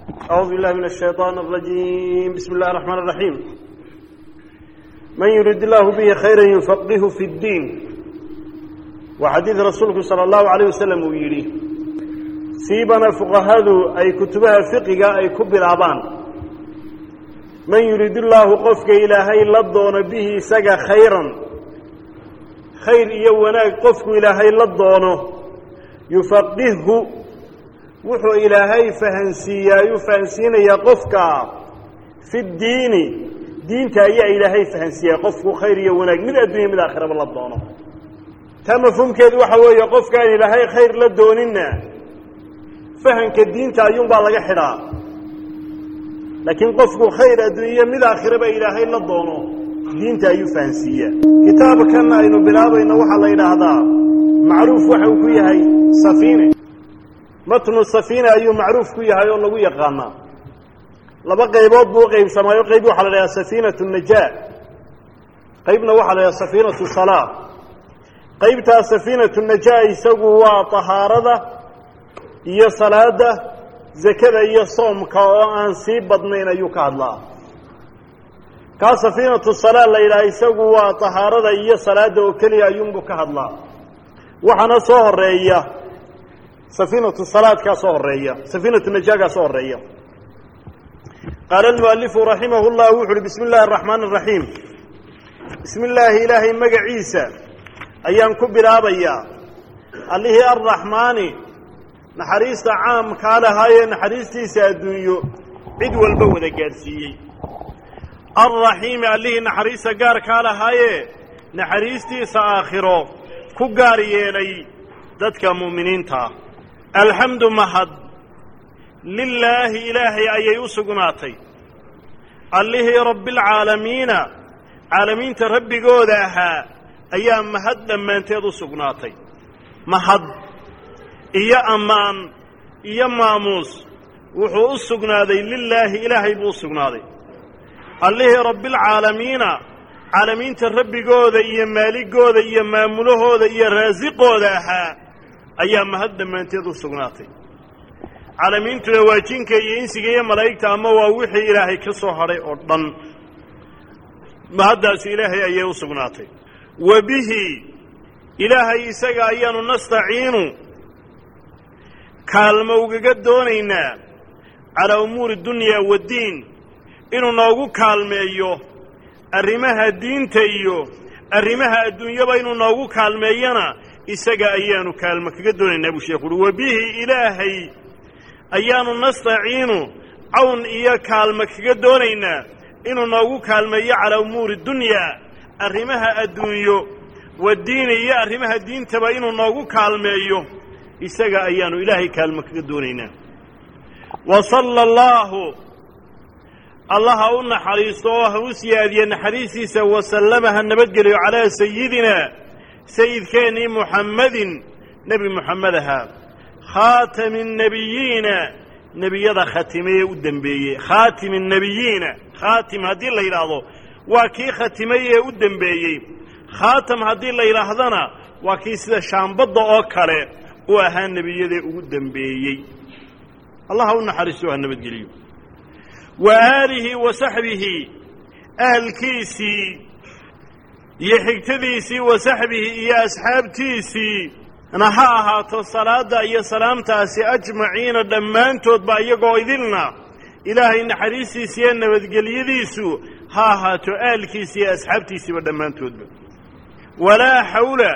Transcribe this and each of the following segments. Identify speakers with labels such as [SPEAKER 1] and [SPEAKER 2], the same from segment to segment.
[SPEAKER 1] أعوذ بالله من الشيطان الرجيم بسم الله الرحمن الرحيم من يريد الله به خيرا يفقهه في الدين وحديث رسولك صلى الله عليه وسلم ويري سيبنا فقهاذو أي كتبها فقه أي كب العبان من يريد الله قفك إلهي لدون به سقى خيرا خير يوناك قفك إلهي لدونه يفقهه wuxuu ilaahay fahansiiyaayuu fahansiinayaa qofka fi ddiini diinta ayaa ilaahay fahansiiyaa qofku khayr iyo wanaag mid adduunya mid aakhiraba la doono taa mafhuumkeedu waxa weeye qofkaan ilaahay khayr la dooninna fahanka diinta ayuunbaa laga xidhaa laakiin qofku khayr adduunye mid aakhiraba ilaahay la doono diinta ayuu fahansiiyaa kitaabkan aynu bilaabayno waxaa la yidhaahdaa macruuf waxa uu ku yahay safiine matnu safiina ayuu macruuf ku yahay oo lagu yaqaanaa laba qaybood buu uqaybsamaayo qayb waxaa la dhahaa safiinatu najaa qaybna waxaa la dhahaa safiinatu salaa qaybtaa safiinatu najaa isagu waa tahaarada iyo salaada zakada iyo soomka oo aan sii badnayn ayuu ka hadlaa kaa safiinatu salaa la yidhaha isagu waa tahaarada iyo salaada oo keliya ayuunbuu ka hadlaa waxaana soo horeeya safiinatu salaadkaa soo horeeya safiinatu najaagaa soo horeeya qaala almualifu raximah llah wuxu uhi bismi illaahi araxmaan araxiim bismi illaahi ilaahay magaciisa ayaan ku bilaabayaa allihii arraxmaani naxariista caamkaa lahaayee naxariistiisa adduunyo cid walba wada gaadhsiiyey alraxiimi allihii naxariista gaarkaa lahaayee naxariistiisa aakhiro ku gaar yeelay dadka mu'miniintaa alxamdu mahad lilaahi ilaahay ayay u sugnaatay allihii rabbialcaalamiina caalamiinta rabbigooda ahaa ayaa mahad dhammaanteed u sugnaatay mahad iyo ammaan iyo maamuus wuxuu u sugnaaday lilaahi ilaahay buu u sugnaaday allihii rabbialcaalamiina caalamiinta rabbigooda iyo maaligooda iyo maamulahooda iyo raasiqooda ahaa ayaa mahad dhammaanteed u sugnaatay caalamiintuna waa jinka iyo insiga iyo malaa'igta ama waa wixii ilaahay ka soo hadhay oo dhan mahaddaasi ilaahay ayay u sugnaatay wa bihi ilaahay isaga ayaanu nastaciinu kaalmo ugaga doonaynaa calaa umuuri dunyaa waddiin inuu noogu kaalmeeyo arrimaha diinta iyo arrimaha adduunyaba inuu noogu kaalmeeyana isaga ayaanu kaalmo kaga doonaynaa buu sheekhu uhi wa bihi ilaahay ayaanu nastaciinu cawn iyo kaalmo kaga doonaynaa inuu noogu kaalmeeyo calaa umuuri dunyaa arrimaha adduunyo wadiini iyo arrimaha diintaba inuu noogu kaalmeeyo isaga ayaanu ilaahay kaalmo kaga doonaynaa wa sala allaahu allaha u naxariisto oo ha u siyaadiye naxariistiisa wasallama ha nabadgeliyo calaa sayidina sayidkeennii muxammadin nebi muxamed ahaa khaatami nebiyiina nebiyada khatimeye u dembeeyey khaatimi nebiyiina khaatim haddii la yidhaahdo waa kii khatimay ee u dembeeyey khaatam haddii la yidhaahdana waa kii sida shaambadda oo kale u ahaa nebiyadee ugu dembeeyey allah ha u naxariisto ha nabadgeliyo wa aalihi wa saxbihi ahalkiisii iyo xigtadiisii wa saxbihi iyo asxaabtiisii na ha ahaato salaadda iyo salaamtaasi ajmaciina dhammaantoodba iyagoo idilna ilaahay naxariistiisa iyo nabadgelyadiisu ha ahaato aalkiisi iyo asxaabtiisiiba dhammaantoodba walaa xawla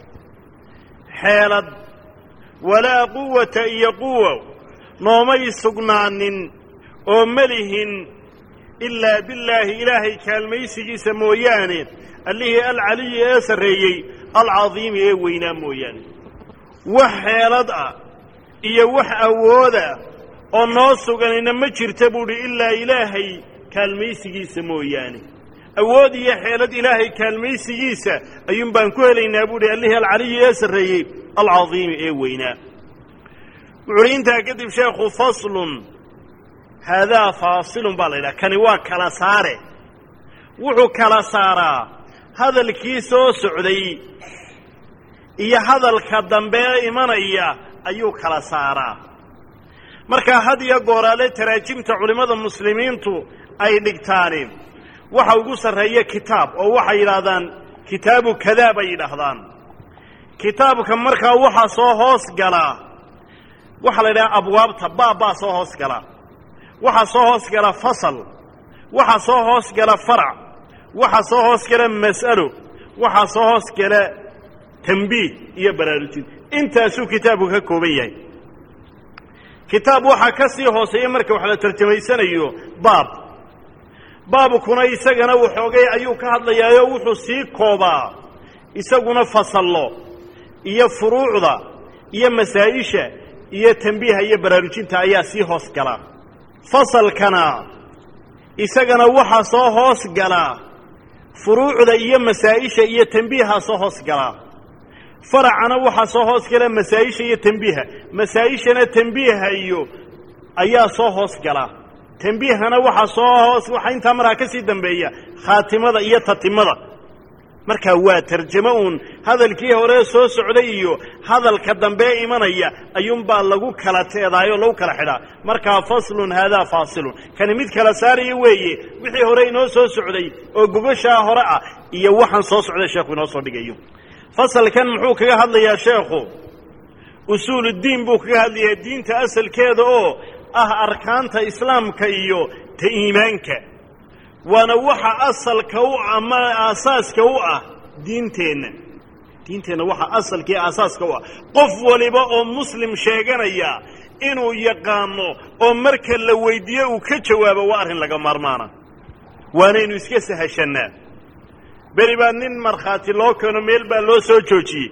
[SPEAKER 1] xeelad walaa quwata iyo quwa noomay sugnaanin oo melihin ilaa billaahi ilaahay kaalmaysigiisa mooyaane allihii alcaliyi ee sarreeyey alcadiimi ee weynaa mooyaane wax xeelad ah iyo wax awooda oo noo suganina ma jirta buuhi ilaa ilaahay kaalmaysigiisa mooyaane awood iyo xeelad ilaahay kaalmaysigiisa ayuun baan ku helaynaa buuhi allihii alcaliyi ee sarreeyey alcadiimi ee weynaa wuxuuhi intaa kadib sheekhu faslun haadaa faasilun baa la yidhaha kani waa kala saare wuxuu kala saaraa hadalkii soo socday iyo hadalka dambe imanaya ayuu kala saaraa markaa had iyo gooraale taraajimta culimmada muslimiintu ay dhigtaani waxa ugu sarreeya kitaab oo waxay yidhaahdaan kitaabu kadaa bay yidhaahdaan kitaabka markaa waxaa soo hoos galaa waxaa la yidhaha abwaabta baab baa soo hoos gala waxaa soo hoos gala fasal waxaa soo hoos gala farac waxaa soo hoos gala mas'alo waxaa soo hoos gala tambiih iyo baraarujin intaasuu kitaabku ka kooban yahay kitaab waxaa ka sii hooseeya marka wax la tarjamaysanayo baab baabkuna isagana waxoogay ayuu ka hadlayaayo wuxuu sii koobaa isaguna fasallo iyo furuucda iyo masaa'isha iyo tambiiha iyo baraarujinta ayaa sii hoos gala fasalkana isagana waxaa soo hoos gala furuucda iyo masaa'isha iyo tambiihaa soo hoos gala faracana waxaa soo hoos gala masaa'isha iyo tambiiha masaa'ishana tambiiha iyo ayaa soo hoos gala tambiihana waxaa soo hoos waxaa intaa markaa ka sii dambeeya khaatimada iyo tatimada markaa waa tarjamo uun hadalkii hore soo socday iyo hadalka dambee imanaya ayuunbaa lagu kala teedaayoo lagu kala xidhaa markaa faslun haadaa faasilun kani mid kala saaraya weeye wixii hore inoo soo socday oo gogoshaa hore ah iyo waxaan soo socday sheekhu inoo soo dhigayo fasalkan muxuu kaga hadlayaa sheekhu usuuluddiin buu kaga hadlayaa diinta asalkeeda oo ah arkaanta islaamka iyo ta iimaanka waana waxa asalka u ama aasaaska u ah diinteenna diinteenna waxa asalka iyo aasaaska u ah qof waliba oo muslim sheeganaya inuu yaqaano oo marka la weydiiyo uu ka jawaabo waa arrin laga maarmaana waanaynu iska sahashannaa beri baa nin markhaati loo keeno meel baa loo soo joojiyey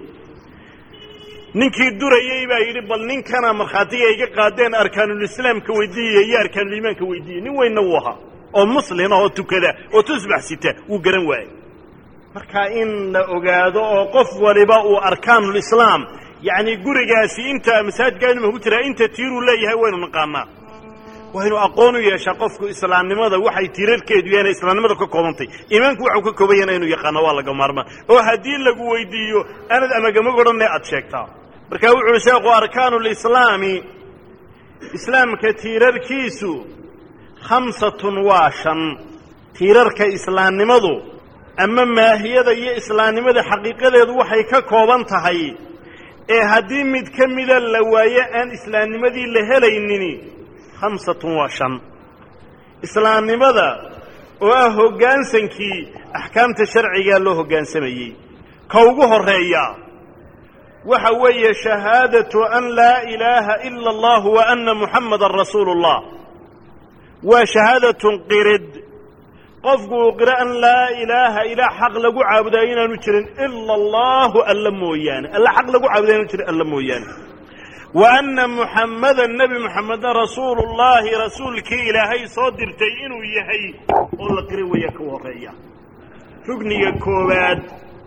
[SPEAKER 1] ninkii durayey baa yidhi bal ninkana markhaatiga iga qaadeen arkaanulislaamka weydiiyaya iyo arkaanuliimaanka weydiiyey nin weynna wuu ahaa oo muslima oo tukada oo tusbax sita wuu garan waayey marka in la ogaado oo qof waliba uu arkaanulislaam yacni gurigaasi inta masaajidkaanuma ku jiraa inta tiiruu leeyahay waynu naqaanaa waynu aqoon u yeeshaa qofku islaamnimada waxay tiirarkeedu yahan islaamnimada ka koobantay iimaanku waxau ka kooban yahan inuu yaqaano waa laga maarmaa oo haddii lagu weydiiyo aanad amagamag odhanne aad sheegtaa markaa wuxu uhi sheekhu arkaanu lislaami islaamka tiirarkiisu khamsatun waa shan tiirarka islaamnimadu ama maahiyada iyo islaamnimada xaqiiqadeedu waxay ka kooban tahay ee haddii mid ka mida la waayo aan islaamnimadii la helaynin khamsatun waa shan islaamnimada oo ah hoggaansankii axkaamta sharcigaa loo hoggaansamayey ka ugu horreeya waxa weeye shahaadatu an laa ilaaha ila allah wa anna muxammadan rasuulu اllah waa shahaadatun qirid qofku uu qiro an laa ilaaha ilaa xaq lagu caabudayo inaanu jirin ila allahu alla mooyaane alla xaq lagu caabudayo inaanu jirin alla mooyaane wa anna muxammadan nebi muxamedna rasuulu llaahi rasuulkii ilaahay soo dirtay inuu yahay oo la qiri waya ka horreeya rugniga koowaad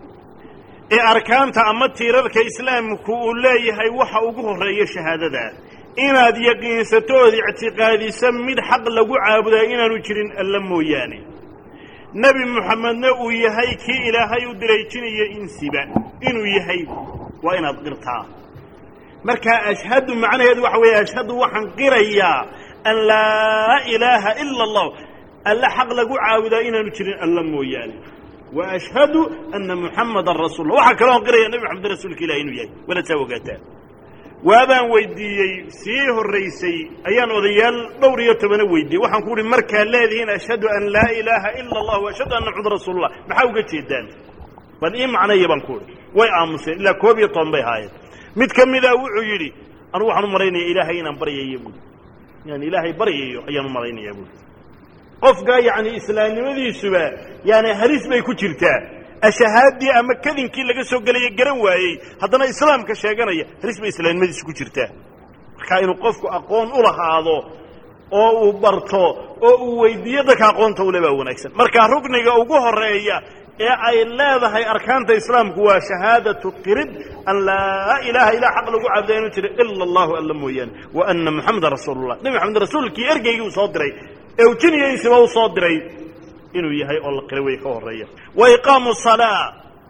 [SPEAKER 1] ee arkaanta ama tiirarka islaamku uu leeyahay waxa ugu horreeya shahaadada inaad yaqiinsato ood ictiqaadiso mid xaq lagu caabudayo inaanu jirin alla mooyaane nebi muxamedna uu yahay kii ilaahay u diraejinaya insiba inuu yahay waa inaad qirtaa markaa ashhadu macnaheedu waxa weeye ashhadu waxaan qirayaa an laa ilaaha ila allah alla xaq lagu caabudaa inaanu jirin alla mooyaane wa ashhadu anna muxamadan rasuul waxaa kaloon qiraya nebi maxamed rasuulka ilahi inuu yahay wala saa ogaataa waabaan weydiiyey sii horraysay ayaan odayaal dhowr iyo tobana weydiiyey waxaan ku uhi markaad leedihiin ashhadu an laa ilaaha ila allah wa ashhadu anna maxamad rasuulullah maxaa uga jeedaan bal ii macnaya baan ku uhi way aamuseen ilaa koob iyo toban bay ahaayeen mid ka mida wuxuu yidhi anugu waxaan u malaynaya ilaahay inaan baryayo buui inaan ilaahay baryayo ayaan u malaynayaa buui qofka yacni islaamnimadiisuba yani halis bay ku jirtaa ashahaaddii ama kadinkii laga soo gelaya garan waayey haddana islaamka sheeganaya halis bay islaamnimadiisu ku jirtaa markaa inuu qofku aqoon u lahaado oo uu barto oo uu weydiiyo dadka aqoonta ule baa wanaagsan markaa rukniga ugu horeeya ee ay leedahay arkaanta islaamku waa shahaadatu qirid an laa ilaaha ilaa xaq lagu caabuda inu jira ila allahu alla mooyaane wa anna muxamadan rasuulullah nebi maxamed rasuulkii ergeygii uu soo diray ee uu jiniyaysiba u soo diray inuu yahay oo la qira wey ka horreeya wa iqaamu salaa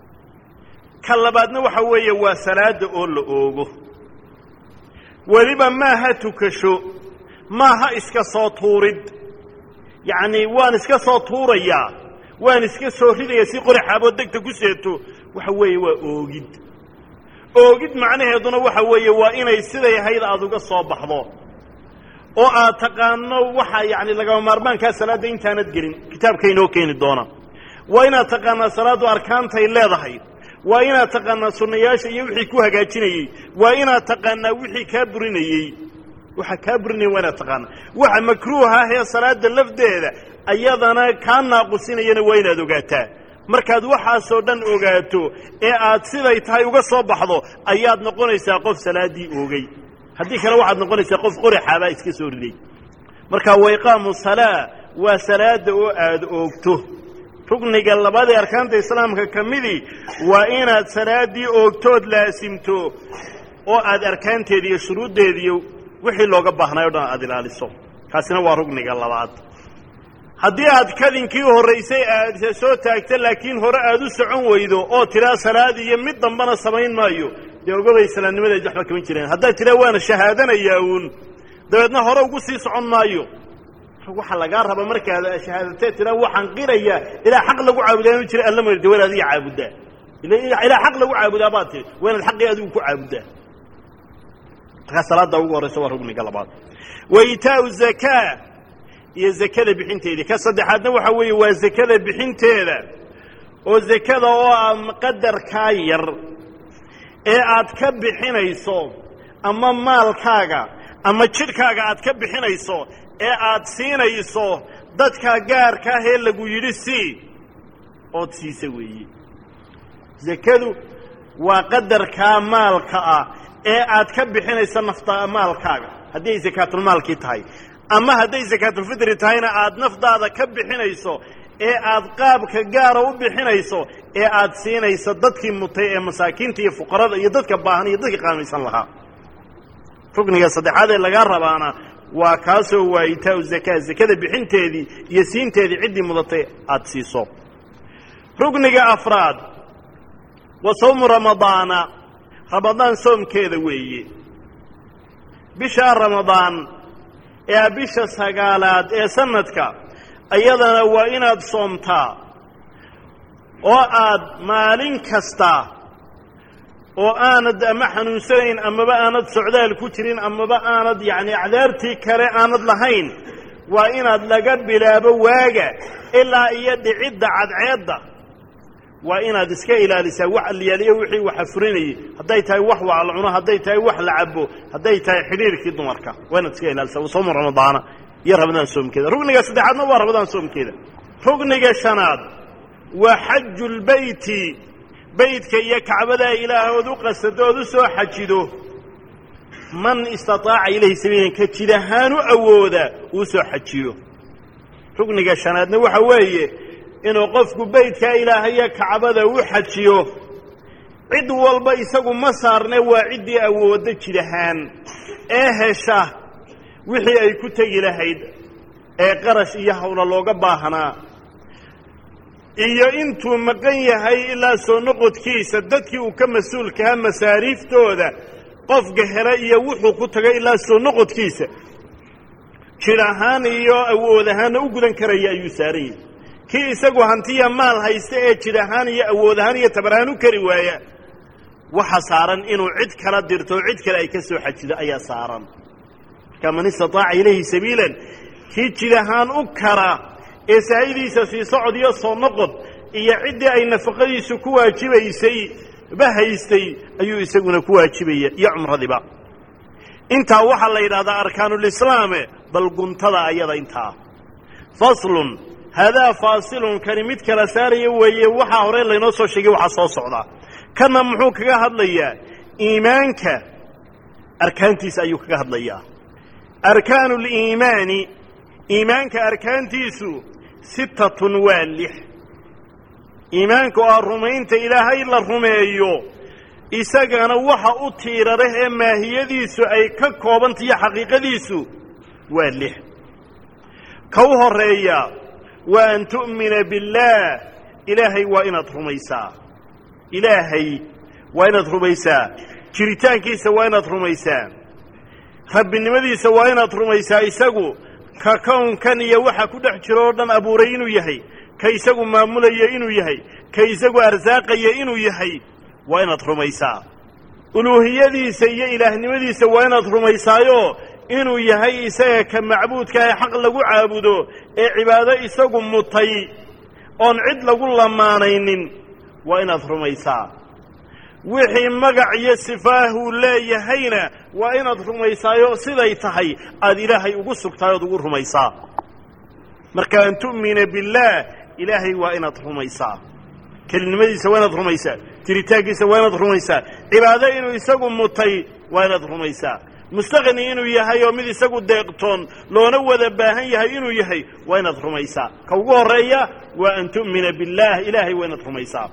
[SPEAKER 1] ka labaadna waxa weeye waa salaada oo la oogo weliba maaha tukasho maaha iska soo tuurid yacni waan iska soo tuurayaa waan iska soo ridaya si qori xaabood degta ku seeto waxa weeye waa oogid oogid macnaheeduna waxa weeye waa inay siday ahayd aada uga soo baxdo oo aad taqaano waxa yacni lagama maarmaankaa salaadda intaanad gelin kitaabka inoo keeni doona waa inaad taqaanaa salaaddu arkaantay leedahay waa inaad taqaanaa sunnayaasha iyo wixii ku hagaajinayey waa inaad taqaanaa wixii kaa burinayey waxa kaa burinaya waa inaad taqaanaa waxa makruuha ah ee salaadda lafdeeda ayadana kaa naaqusinayana waa inaad ogaataa markaad waxaasoo dhan ogaato ee aad siday tahay uga soo baxdo ayaad noqonaysaa qof salaaddii oogay haddii kale waxaad noqonaysaa qof qori xaabaa iska soo riday marka waiqaamu salaa waa salaada oo aada oogto rugniga labadii arkaanta islaamka ka midii waa inaad salaaddii oogtood laasimto oo aad arkaanteeda iyo shuruuddeeda iyo wixii looga baahnay o dhan aad ilaaliso kaasina waa rugniga labaad haddii aad kadinkii horraysay aad soo taagta laakiin hore aad u socon weydo oo tiraa salaad iyo mid dambana samayn maayo dee ogobay islaamnimadeed waxba kaman jireen haddaad tiraa waana shahaadanayaa uun dabeedna hore ugu sii socon maayo waxaa lagaa raba markaad shahaadatee tiraa waxaan qirayaa ilaa xaq lagu caabudaa inu jira alla mardi waa inaad adiga caabudaa ilaa xaq lagu caabudaa baad tiri waa inaad xaqii adigu ku caabudaa markaa salaadda ugu horraysa waa rugniga labaad wa itaau zakaa iyo zakada bixinteedii ka saddexaadna waxa weeye waa zakada bixinteeda oo zakada oo ah qadarkaa yar ee aad ka bixinayso ama maalkaaga ama jidhkaaga aad ka bixinayso ee aad siinayso dadka gaarka ah ee lagu yidhi sii ood siisa weeye zakadu waa qadarkaa maalka ah ee aad ka bixinayso nafta maalkaaga haddii ay sakaatulmaalkii tahay ama hadday sakaatulfitri tahayna aad nafdaada ka bixinayso ee aad qaabka gaara u bixinayso ee aad siinayso dadkii mutay ee masaakiinta iyo fuqarada iyo dadka baahan iyo dadka qaamaysan lahaa rukniga saddexaad ee lagaa rabaana waa kaasoo waa itaau zakaa zakada bixinteedii iyo siinteedii ciddii mudatay aada siiso rukniga afraad wa sawmu ramadaana ramadaan soomkeeda weeye bishaa ramadaan ee bisha sagaalaad ee sanadka ayadana waa inaad soomtaa oo aad maalin kasta oo aanad ama xanuunsanayn amaba aanad socdaal ku jirin amaba aanad yacni acdaartii kale aanad lahayn waa inaad laga bilaabo waaga ilaa iyo dhicidda cadceedda waa inaad iska ilaalisaa wax alyaaliyo wixii waxa furinayay hadday tahay wax waa la cuno hadday tahay wax la cabo hadday tahay xidhiirkii dumarka waa inaad iska ilaalisaa wa soomu ramadaana iyo ramadaan soomkeeda rugniga saddexaadna waa ramadaan soomkeeda rugniga shanaad waa xaju lbeyti beytka iyo kacbadaa ilaahood u qasadood u soo xajido man istataaca ilayhi sabiilan ka jid ahaan u awooda uu soo xajiyo rugniga shanaadna waxa weeye inuu qofku beytkaa ilaahaya kacbada u xajiyo cid walba isagu ma saarne waa ciddii awoodda jid ahaan ee hesha wixii ay ku tegi lahayd ee qarash iyo hawla looga baahnaa iyo intuu maqan yahay ilaa soo noqodkiisa dadkii uu ka mas-uulkahaa masaariiftooda qofka hela iyo wuxuu ku tagay ilaa soo noqodkiisa jir ahaan iyo awood ahaanna u gudan karaya ayuu saaran yahay kii isagu hantiya maal haysta ee jir ahaan iyo awood ahaan iyo tabar ahaan u kari waaya waxa saaran inuu cid kala dirto o cid kale ay ka soo xajido ayaa saaran marka man istataaca ilayhi sabiilan kii jir ahaan u kara ee saahidiisa sii socod iyo soo noqod iyo ciddii ay nafaqadiisu ku waajibaysay ba haystay ayuu isaguna ku waajibaya iyo cumradiba intaa waxaa la yidhahdaa arkaanulislaame bal guntada ayada intaa faslun haadaa faasilun kani mid kala saaraya weeye waxaa hore laynoo soo sheegay waxaa soo socdaa kanna muxuu kaga hadlayaa iimaanka arkaantiisa ayuu kaga hadlayaa arkaanu liimaani iimaanka arkaantiisu sittatun waa lix iimaanka oo ah rumaynta ilaahay la rumeeyo isagana waxa u tiirarah ee maahiyadiisu ay ka koobantahiyo xaqiiqadiisu waa lix ka u horreeya waa an tu'mina billaah ilaahay waa inaad rumaysaa ilaahay waa inaad rumaysaa jiritaankiisa waa inaad rumaysaa rabbinimadiisa waa inaad rumaysaa isagu ka kownkan iyo waxa ku dhex jiro oo dhan abuuray inuu yahay ka isagu maamulaya inuu yahay ka isagu arsaaqaya inuu yahay waa inaad rumaysaa uluuhiyadiisa iyo ilaahnimadiisa waa inaad rumaysaayo inuu yahay isaga ka macbuudka ee xaq lagu caabudo ee cibaado isagu mutay oon cid lagu lamaanaynin waa inaad rumaysaa wixii magac iyo sifaahuu leeyahayna waa inaad rumaysaayo siday tahay aad ilaahay ugu sugtaay ood ugu rumaysaa marka an tu'mina billaah ilaahay waa inaad rumaysaa kelinimadiisa waa inaad rumaysaa jiritaankiisa waa inaad rumaysaa cibaado inuu isagu mutay waa inaad rumaysaa mustaqni inuu yahay oo mid isagu deeqtoon loona wada baahan yahay inuu yahay waa inaad rumaysaa ka ugu horreeya waa an tu'mina billaah ilaahay waa inaad rumaysaa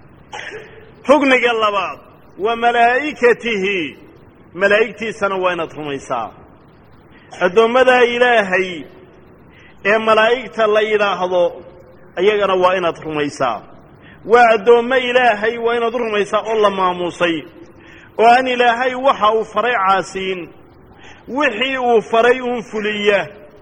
[SPEAKER 1] rugniga labaad wa malaa'ikatihi malaa'igtiisana waa inaad rumaysaa addoommadaa ilaahay ee malaa'igta la yidhaahdo ayagana waa inaad rumaysaa waa addoommo ilaahay waa inaad u rumaysaa oo la maamuusay oo aan ilaahay waxa uu faray caasiin wixii uu faray uun fuliya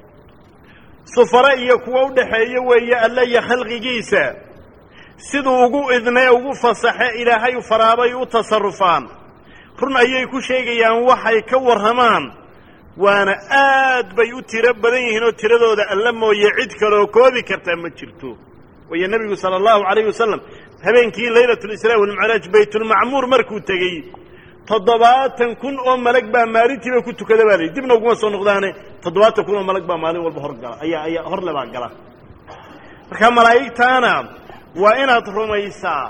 [SPEAKER 1] sufare iyo kuwa u dhaxeeya weeye alle iyo khalqigiisa siduu ugu idnee ugu fasaxe ilaahay faraabay u tasarufaan run ayay ku sheegayaan waxay ka warramaan waana aad bay u tiro badan yihiin oo tiradooda alla mooye cid kaleoo koobi kartaa ma jirto waayo nebigu sala allahu calayh wasalam habeenkii laylatalisraa walmicraaj baytulmacmuur markuu tegey toddobaatan kun oo malag baa maalintiiba ku tukada baa layihi dibna uguma soo noqdaane toddobaatan kun oo malag baa maalin walba hor gala ayaa ayaa horle baa gala marka malaa'igtaana waa inaad rumaysaa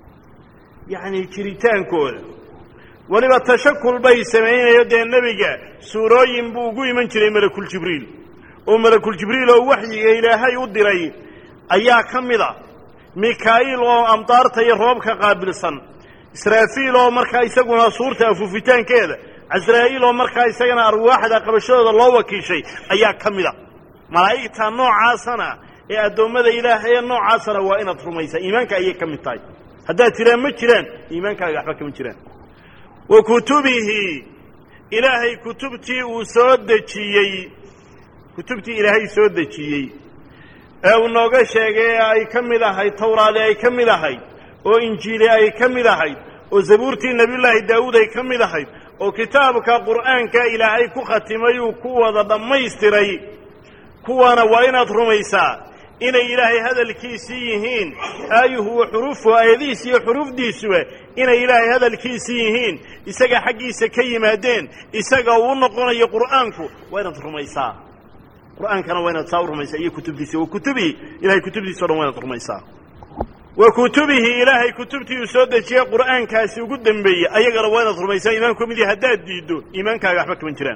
[SPEAKER 1] yacni jiritaankooda weliba tashakul bay samaynayo dee nebiga suurooyin buu ugu iman jiray malakuljibriil oo malakuljibriil oo waxyiga ilaahay u diray ayaa ka mid a mikaa'iil oo amdaarta iyo roobka qaabilsan israafiil oo markaa isaguna suurta afuufitaankeeda casraa'iil oo markaa isagana arwaaxda qabashadooda loo wakiishay ayaa ka mid a malaa'igta noocaasana ee addoommada ilaahay ee noocaasana waa inaad rumaysaa iimaanka ayay ka mid tahay haddaad tiraan ma jiraan iimaankaaga waxba kama jiraan wa kutubihi ilaahay kutubtii uu soo dejiyey kutubtii ilaahay soo dejiyey ee uu nooga sheegay ee ay ka mid ahayd tawraadi ay ka mid ahayd oo injiili ay ka mid ahayd oo zabuurtii nebiyullaahi daawuud ay ka mid ahayd oo kitaabka qur'aanka ilaahay ku khatimay uu ku wada dhammaystiray kuwaana waa inaad rumaysaa inay ilaahay hadalkiisii yihiin aayuhu wa xuruufuhu aayadihiis iyo xuruufdiisuba inay ilaahay hadalkiisii yihiin isaga xaggiisa ka yimaadeen isaga uu noqonayo qur'aanku waa inaad rumaysaa qur'aankana waa inaad saa u rumaysaa iyo kutubtiisa wa kutubihi ilahay kutubtiisa o dhan waa inaad rumaysaa wa kutubihi ilaahay kutubtii uu soo dejiyey qur'aankaasi ugu dembeeyey ayagana waa inaad rumaysaa iimaanku ka mid yahi haddaad diiddo iimaankaaga waxba kaman jiraan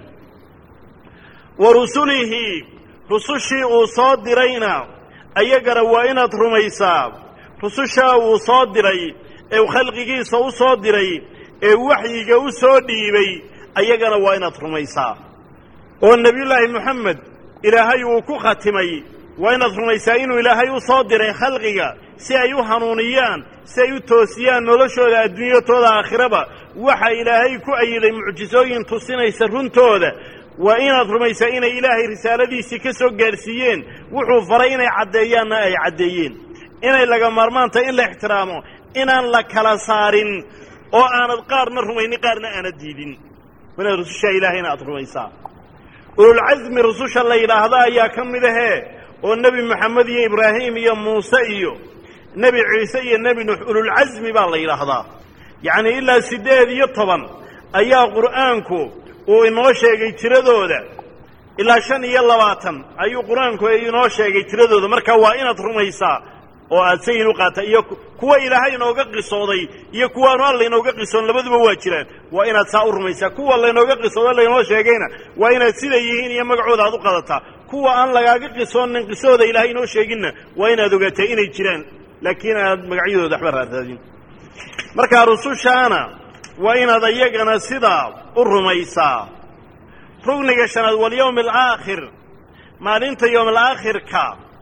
[SPEAKER 1] wa rusulihi rusushii uu soo dirayna ayagana waa inaad rumaysaa rusushaa uu soo diray ee uu khalqigiisa u soo diray ee waxyiga u soo dhiibay ayagana waa inaad rumaysaa oo nebiyullaahi moxamed ilaahay uu ku khatimay waa inaad rumaysaa inuu ilaahay u soo diray khalqiga si ay u hanuuniyaan si ay u toosiyaan noloshooda adduunyatooda aakhiraba waxa ilaahay ku ayiday mucjisooyin tusinaysa runtooda waa inaad rumaysaa inay ilaahay risaaladiisii ka soo gaadhsiiyeen wuxuu faray inay caddeeyaanna ay caddeeyeen inay laga maarmaan tahay in la ixtiraamo inaan la kala saarin oo aanad qaarna rumaynin qaarna aanad diidin waa inaad rusushaa ilaahayna aad rumaysaa ululcasmi rususha la yidhaahda ayaa ka mid ahee oo nebi moxamed iyo ibraahim iyo muuse iyo nebi ciise iyo nebi nuux ululcasmi baa la yidhaahdaa yacnii ilaa siddeed iyo toban ayaa qur'aanku uu inoo sheegay tiradooda ilaa shan iyo labaatan ayuu qur-aanku inoo sheegay tiradooda marka waa inaad rumaysaa oo aad sayid u qaata iyo kuwa ilaahay inooga qisooday iyo kuwaanu alla inooga qisoon labaduba waa jiraan waa inaad saa u rumaysaa kuwa laynooga qisooda laynoo sheegayna waa inaad siday yihiin iyo magacooda aad u qadataa kuwa aan lagaaga qisoonin qisooda ilaahay inoo sheeginna waa inaad ogaataa inay jiraan laakiin aad magacyadooda waxba raadsaadin markaa rusushaana waa inaad ayagana sidaa u rumaysaa rugniga shanaad walyowmi alaakhir maalinta yowm alaakhirka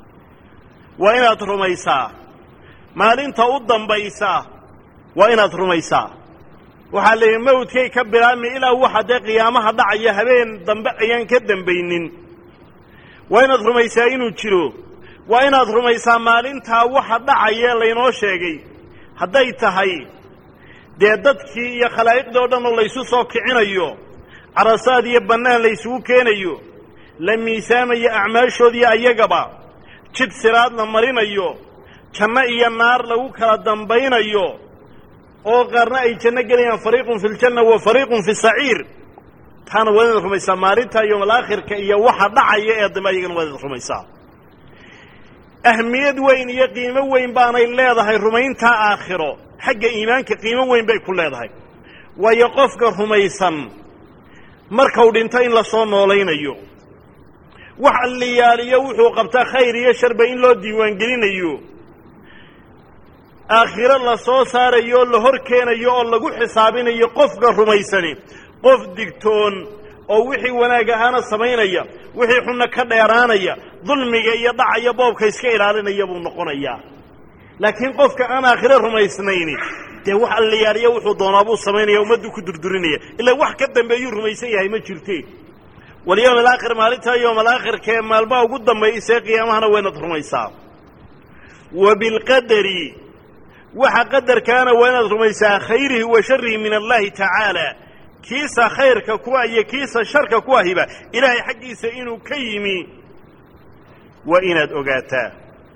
[SPEAKER 1] waa inaad rumaysaa maalinta u dambaysa waa inaad rumaysaa waxaa la yidhi mawdkay ka bilaabmi ilaa waxa dee qiyaamaha dhacaya habeen dambe ayaan ka dambaynin waa inaad rumaysaa inuu jiro waa inaad rumaysaa maalintaa waxa dhacaya laynoo sheegay hadday tahay dee dadkii iyo khalaa'iqdii o dhan oo laysu soo kicinayo carasaad iyo bannaan laysugu keenayo la miisaamayo acmaashoodiiyo ayagaba jid siraad la marinayo janno iyo naar lagu kala dambaynayo oo qaarna ay janno gelayaan fariiqun fi ljanna wa fariiqun fi saciir taana waa inaad rumaysaa maalinta yowmalaakhirka iyo waxa dhacaya ee dambe ayagana waa inaad rumaysaa ahmiyad weyn iyo qiimo weyn baanay leedahay rumayntaa aakhiro xagga iimaanka qiimo weyn bay ku leedahay waayo qofka rumaysan markau dhinto in la soo noolaynayo wax alliyaaliyo wuxuu qabtaa khayr iyo sharba in loo diiwaangelinayo aakhiro la soo saarayo oo la hor keenayo oo lagu xisaabinayo qofka rumaysani qof digtoon oo wixii wanaag ahaana samaynaya wixii xunna ka dheeraanaya dulmiga iyo dhacaya boobka iska ilaalinaya buu noqonayaa laakiin qofka aan aakhiro rumaysnayni dee wax alliyaaliya wuxuu doonaa buu samaynaya ummaddu ku durdurinaya ilaa wax ka dambeeyuu rumaysan yahay ma jirte walyowm alaakhir maalintaa yowm alaakhirka ee maalmaha ugu dambaysee qiyaamahana waa inaad rumaysaa wa bilqadari waxa qadarkaana waa inaad rumaysaa khayrihi wa sharihi min allahi tacaala kiisa khayrka kuwa iyo kiisa sharka ku ahiba ilaahay xaggiisa inuu ka yimi waa inaad ogaataa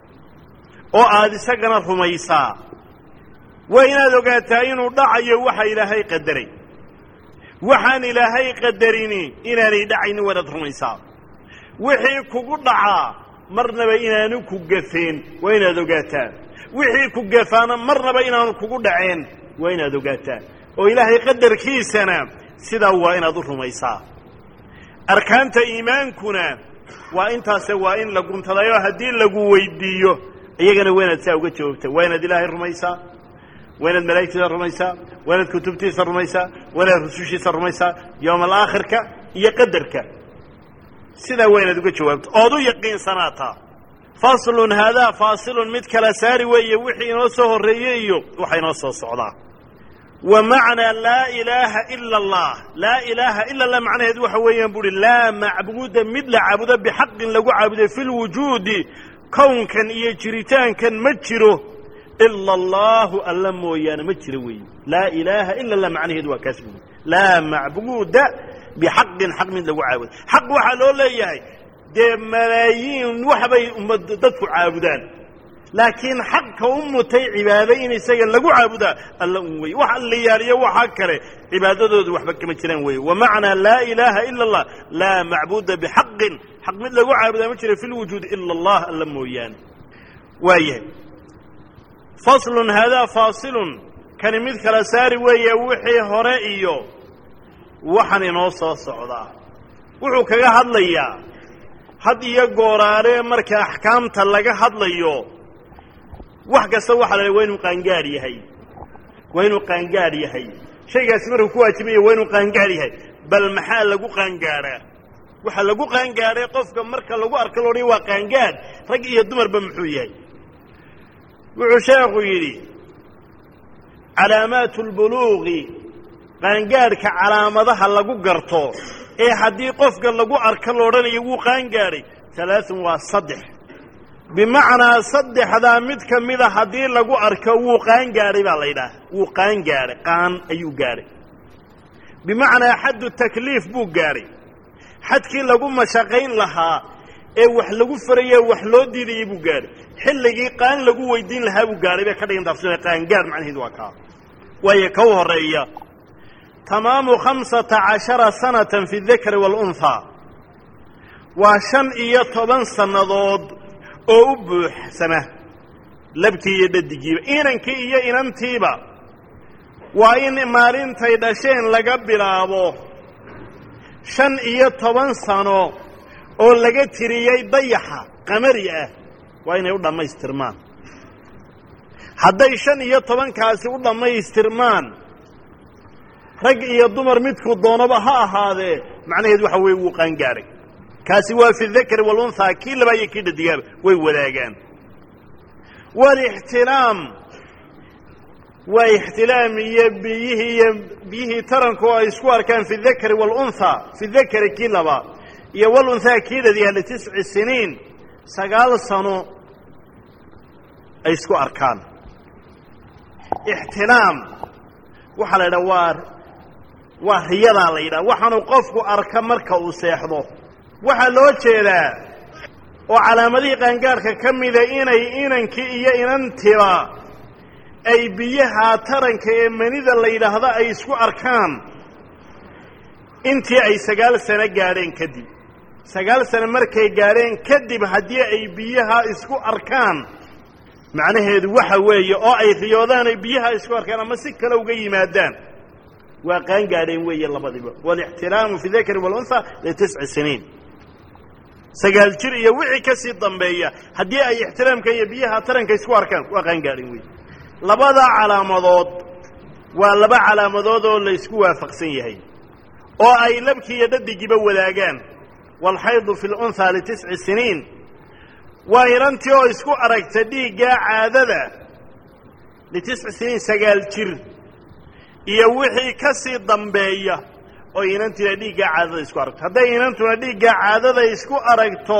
[SPEAKER 1] oo aada isagana rumaysaa waa inaad ogaataa inuu dhacayo waxa ilaahay qadaray waxaan ilaahay qadarini inaanay dhacaynin waa inaad rumaysaa wixii kugu dhacaa marnaba inaanu ku gafeen waa inaad ogaataa wixii ku gafaana marnaba inaanu kugu dhaceen waa inaad ogaataa oo ilaahay qadarkiisana sidaa waa inaad u rumaysaa arkaanta iimaankuna waa intaase waa in la guntadayo haddii lagu weydiiyo iyagana waa inaad saa uga jawaabta waa inaad ilaahay rumaysaa waa inaad malaa'igtiisa rumaysaa waa inaad kutubtiisa rumaysaa waa inaad rusushiisa rumaysaa yowma alaakhirka iyo qadarka sidaa waa inaad uga jawaabto ood u yaqiinsanaataa faslun haadaa faasilun mid kala saari weeye wixii inoo soo horreeyey iyo waxa inoo soo socdaa wa macnaa laa ilaaha ila allah laa ilaaha ila allah macnaheedu waxa weeyaan bu uhi laa macbuuda mid la caabudo bixaqin lagu caabuday fi lwujuudi kownkan iyo jiritaankan ma jiro ila allahu alla mooyaane ma jiro weeye laa ilaaha ila allah macnaheedu waa kaas buui laa macbuuda bixaqin xaq mid lagu caabudo xaq waxaa loo leeyahay dee malaayiin waxbay ummad dadku caabudaan laakiin xaqka u mutay cibaado in isaga lagu caabudaa alla un weye wax alliyaaliyo waxaa kale cibaadadoodu waxba kama jiraan weeye wa macnaa laa ilaaha ila allah laa macbuuda bixaqin xaq mid lagu caabudaa ma jira fi lwujuudi ila allah alla mooyaane waayahay faslun haadaa faasilun kani mid kala saari weeye wixii hore iyo waxaan inoo soo socdaa wuxuu kaga hadlayaa had iyo gooraale marka axkaamta laga hadlayo wax kasta waxaa la waa inuu qaangaadh yahay waa inuu qaangaadh yahay shaygaasi markuu ku waajibaya waa inuu qaangaadh yahay bal maxaa lagu qaangaadhaa waxaa lagu qaangaadhay qofka marka lagu arko loodhan waa qaangaadh rag iyo dumarba muxuu yahay wuxuu sheekhu yidhi calaamaatu lbuluuqi qaangaadhka calaamadaha lagu garto ee haddii qofka lagu arko loodhanayo wuu qaangaadhay alaaun waa saddex bimacnaa saddexdaa mid ka mida haddii lagu arko wuu qaangaadhay baa la yidhaah wuu qaangaadhay qaan ayuu gaadhay bimacnaa xaddu takliif buu gaadhay xadkii lagu mashaqayn lahaa ee wax lagu farayee wax loo diidayay buu gaadhay xilligii qaan lagu weydiin lahaa buu gaadhay bay ka dhigan taafsina qaangaadh macnaheedu waa kaa waayo ka u horreeya tamaamu khamsata cashara sanatan fi dakari waalunhaa waa shan iyo toban sannadood oo u buuxsama labkii iyo dhadigiiba inankii iyo inantiiba waa in maalintay dhasheen laga bilaabo shan iyo toban sano oo laga tiriyey dayaxa qamari ah waa inay u dhammaystirmaan hadday shan iyo tobankaasi u dhammaystirmaan rag iyo dumar midkuu doonaba ha ahaadee macnaheedu waxa weeye wuu qaangaadhay kaasi waa fi dakari walunhaa kii labaa iyo kii dhadigaaba way wadaagaan walixtilaam waa ixtilaam iyo biyihii iyo biyihii taranku ay isku arkaan fi dakari waalunhaa fi dakari kii laba iyo walunhaa kiidadiiha litisci siniin sagaal sano ay isku arkaan ixtilaam waxaa la yidhaha waa waa riyadaa la yidhaha waxaanu qofku arka marka uu seexdo waxaa loo jeedaa oo calaamadihii qaangaarhka ka mida inay inankii iyo inantiba ay biyaha taranka ee manida la yidhaahdo ay isku arkaan intii ay sagaal sano gaadheen kadib sagaal sano markay gaadheen kadib haddii ay biyaha isku arkaan macnaheedu waxa weeye oo ay riyoodaan ay biyaha isku arkaan ama si kale uga yimaadaan waa qaan gaadheen weeye labadiba walixtilaamu fi dakari walunha litisci siniin sagaal jir iyo wixii ka sii dambeeya haddii ay ixtiraamka iyo biyaha taranka isku arkaan waa qaan gaadheen weeye labada calaamadood waa laba calaamadood oo la isku waafaqsan yahay oo ay labkii iyo dhadigiiba wadaagaan waalxaydu fi lunhaa litisci siniin waa inantii oo isku aragta dhiiggaa caadada litisci siniin sagaal jir iyo wixii ka sii dambeeya oo inantiina dhiiggaa caadada isku aragto hadday inantuna dhiiggaa caadada isku aragto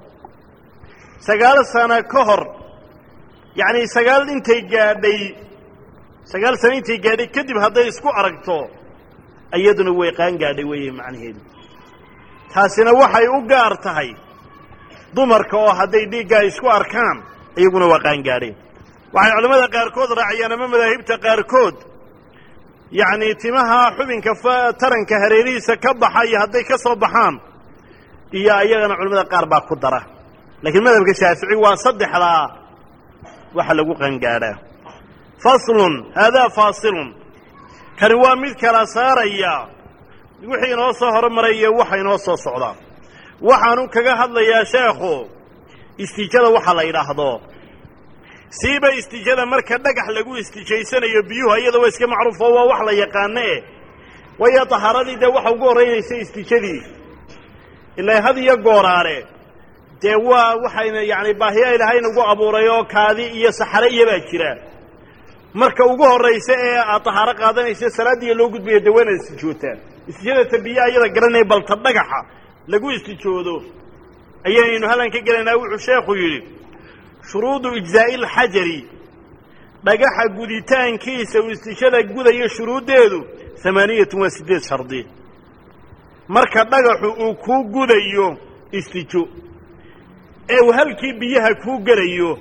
[SPEAKER 1] sagaal sano ka hor yacni sagaal intay gaadhay sagaal sano intay gaadhay kadib hadday isku aragto iyaduna way qaan gaadhay weeye macnaheedu taasina waxay u gaar tahay dumarka oo hadday dhiiggaa isku arkaan iyaguna waa qaan gaadheen waxay culimmada qaarkood raaciyaan ama madaahibta qaarkood yacni timaha xubinka taranka hareerihiisa ka baxa iyo hadday ka soo baxaan iyo ayagana culimmada qaar baa ku dara laakiin madhabka shaafici waa saddexdaa waxa lagu qangaadhaa faslun haadaa faasilun kani waa mid kala saaraya wixii inoo soo hormaray iyo waxa inoo soo socdaa waxaanu kaga hadlayaa sheekhu istiijada waxa la yidhaahdo siiba istiijada marka dhagax lagu istiijaysanayo biyuhu iyada waa iska macruufo waa wax la yaqaano eh waayo tahaaradii dee waxa ugu horreynaysa istiijadii ilaa had iyo gooraare dee waa waxayna yacni baahiya ilaahay nagu abuuray oo kaadi iyo saxare iyobaa jira marka ugu horraysa ee aad tahaaro qaadanaysa salaaddiiya loo gudbaya dee waanaad istijootaan istijadata biyaha iyada garanaya balta dhagaxa lagu istijoodo ayaynu hallan ka gelaynaa wuxuu sheekhu yidhi shuruudu ijzaa'i alxajari dhagaxa guditaankiisa uu istijada gudayo shuruuddeedu amaaniyatun waa siddeed shardi marka dhagaxu uu kuu gudayo istijo ee uu halkii biyaha kuu gelayo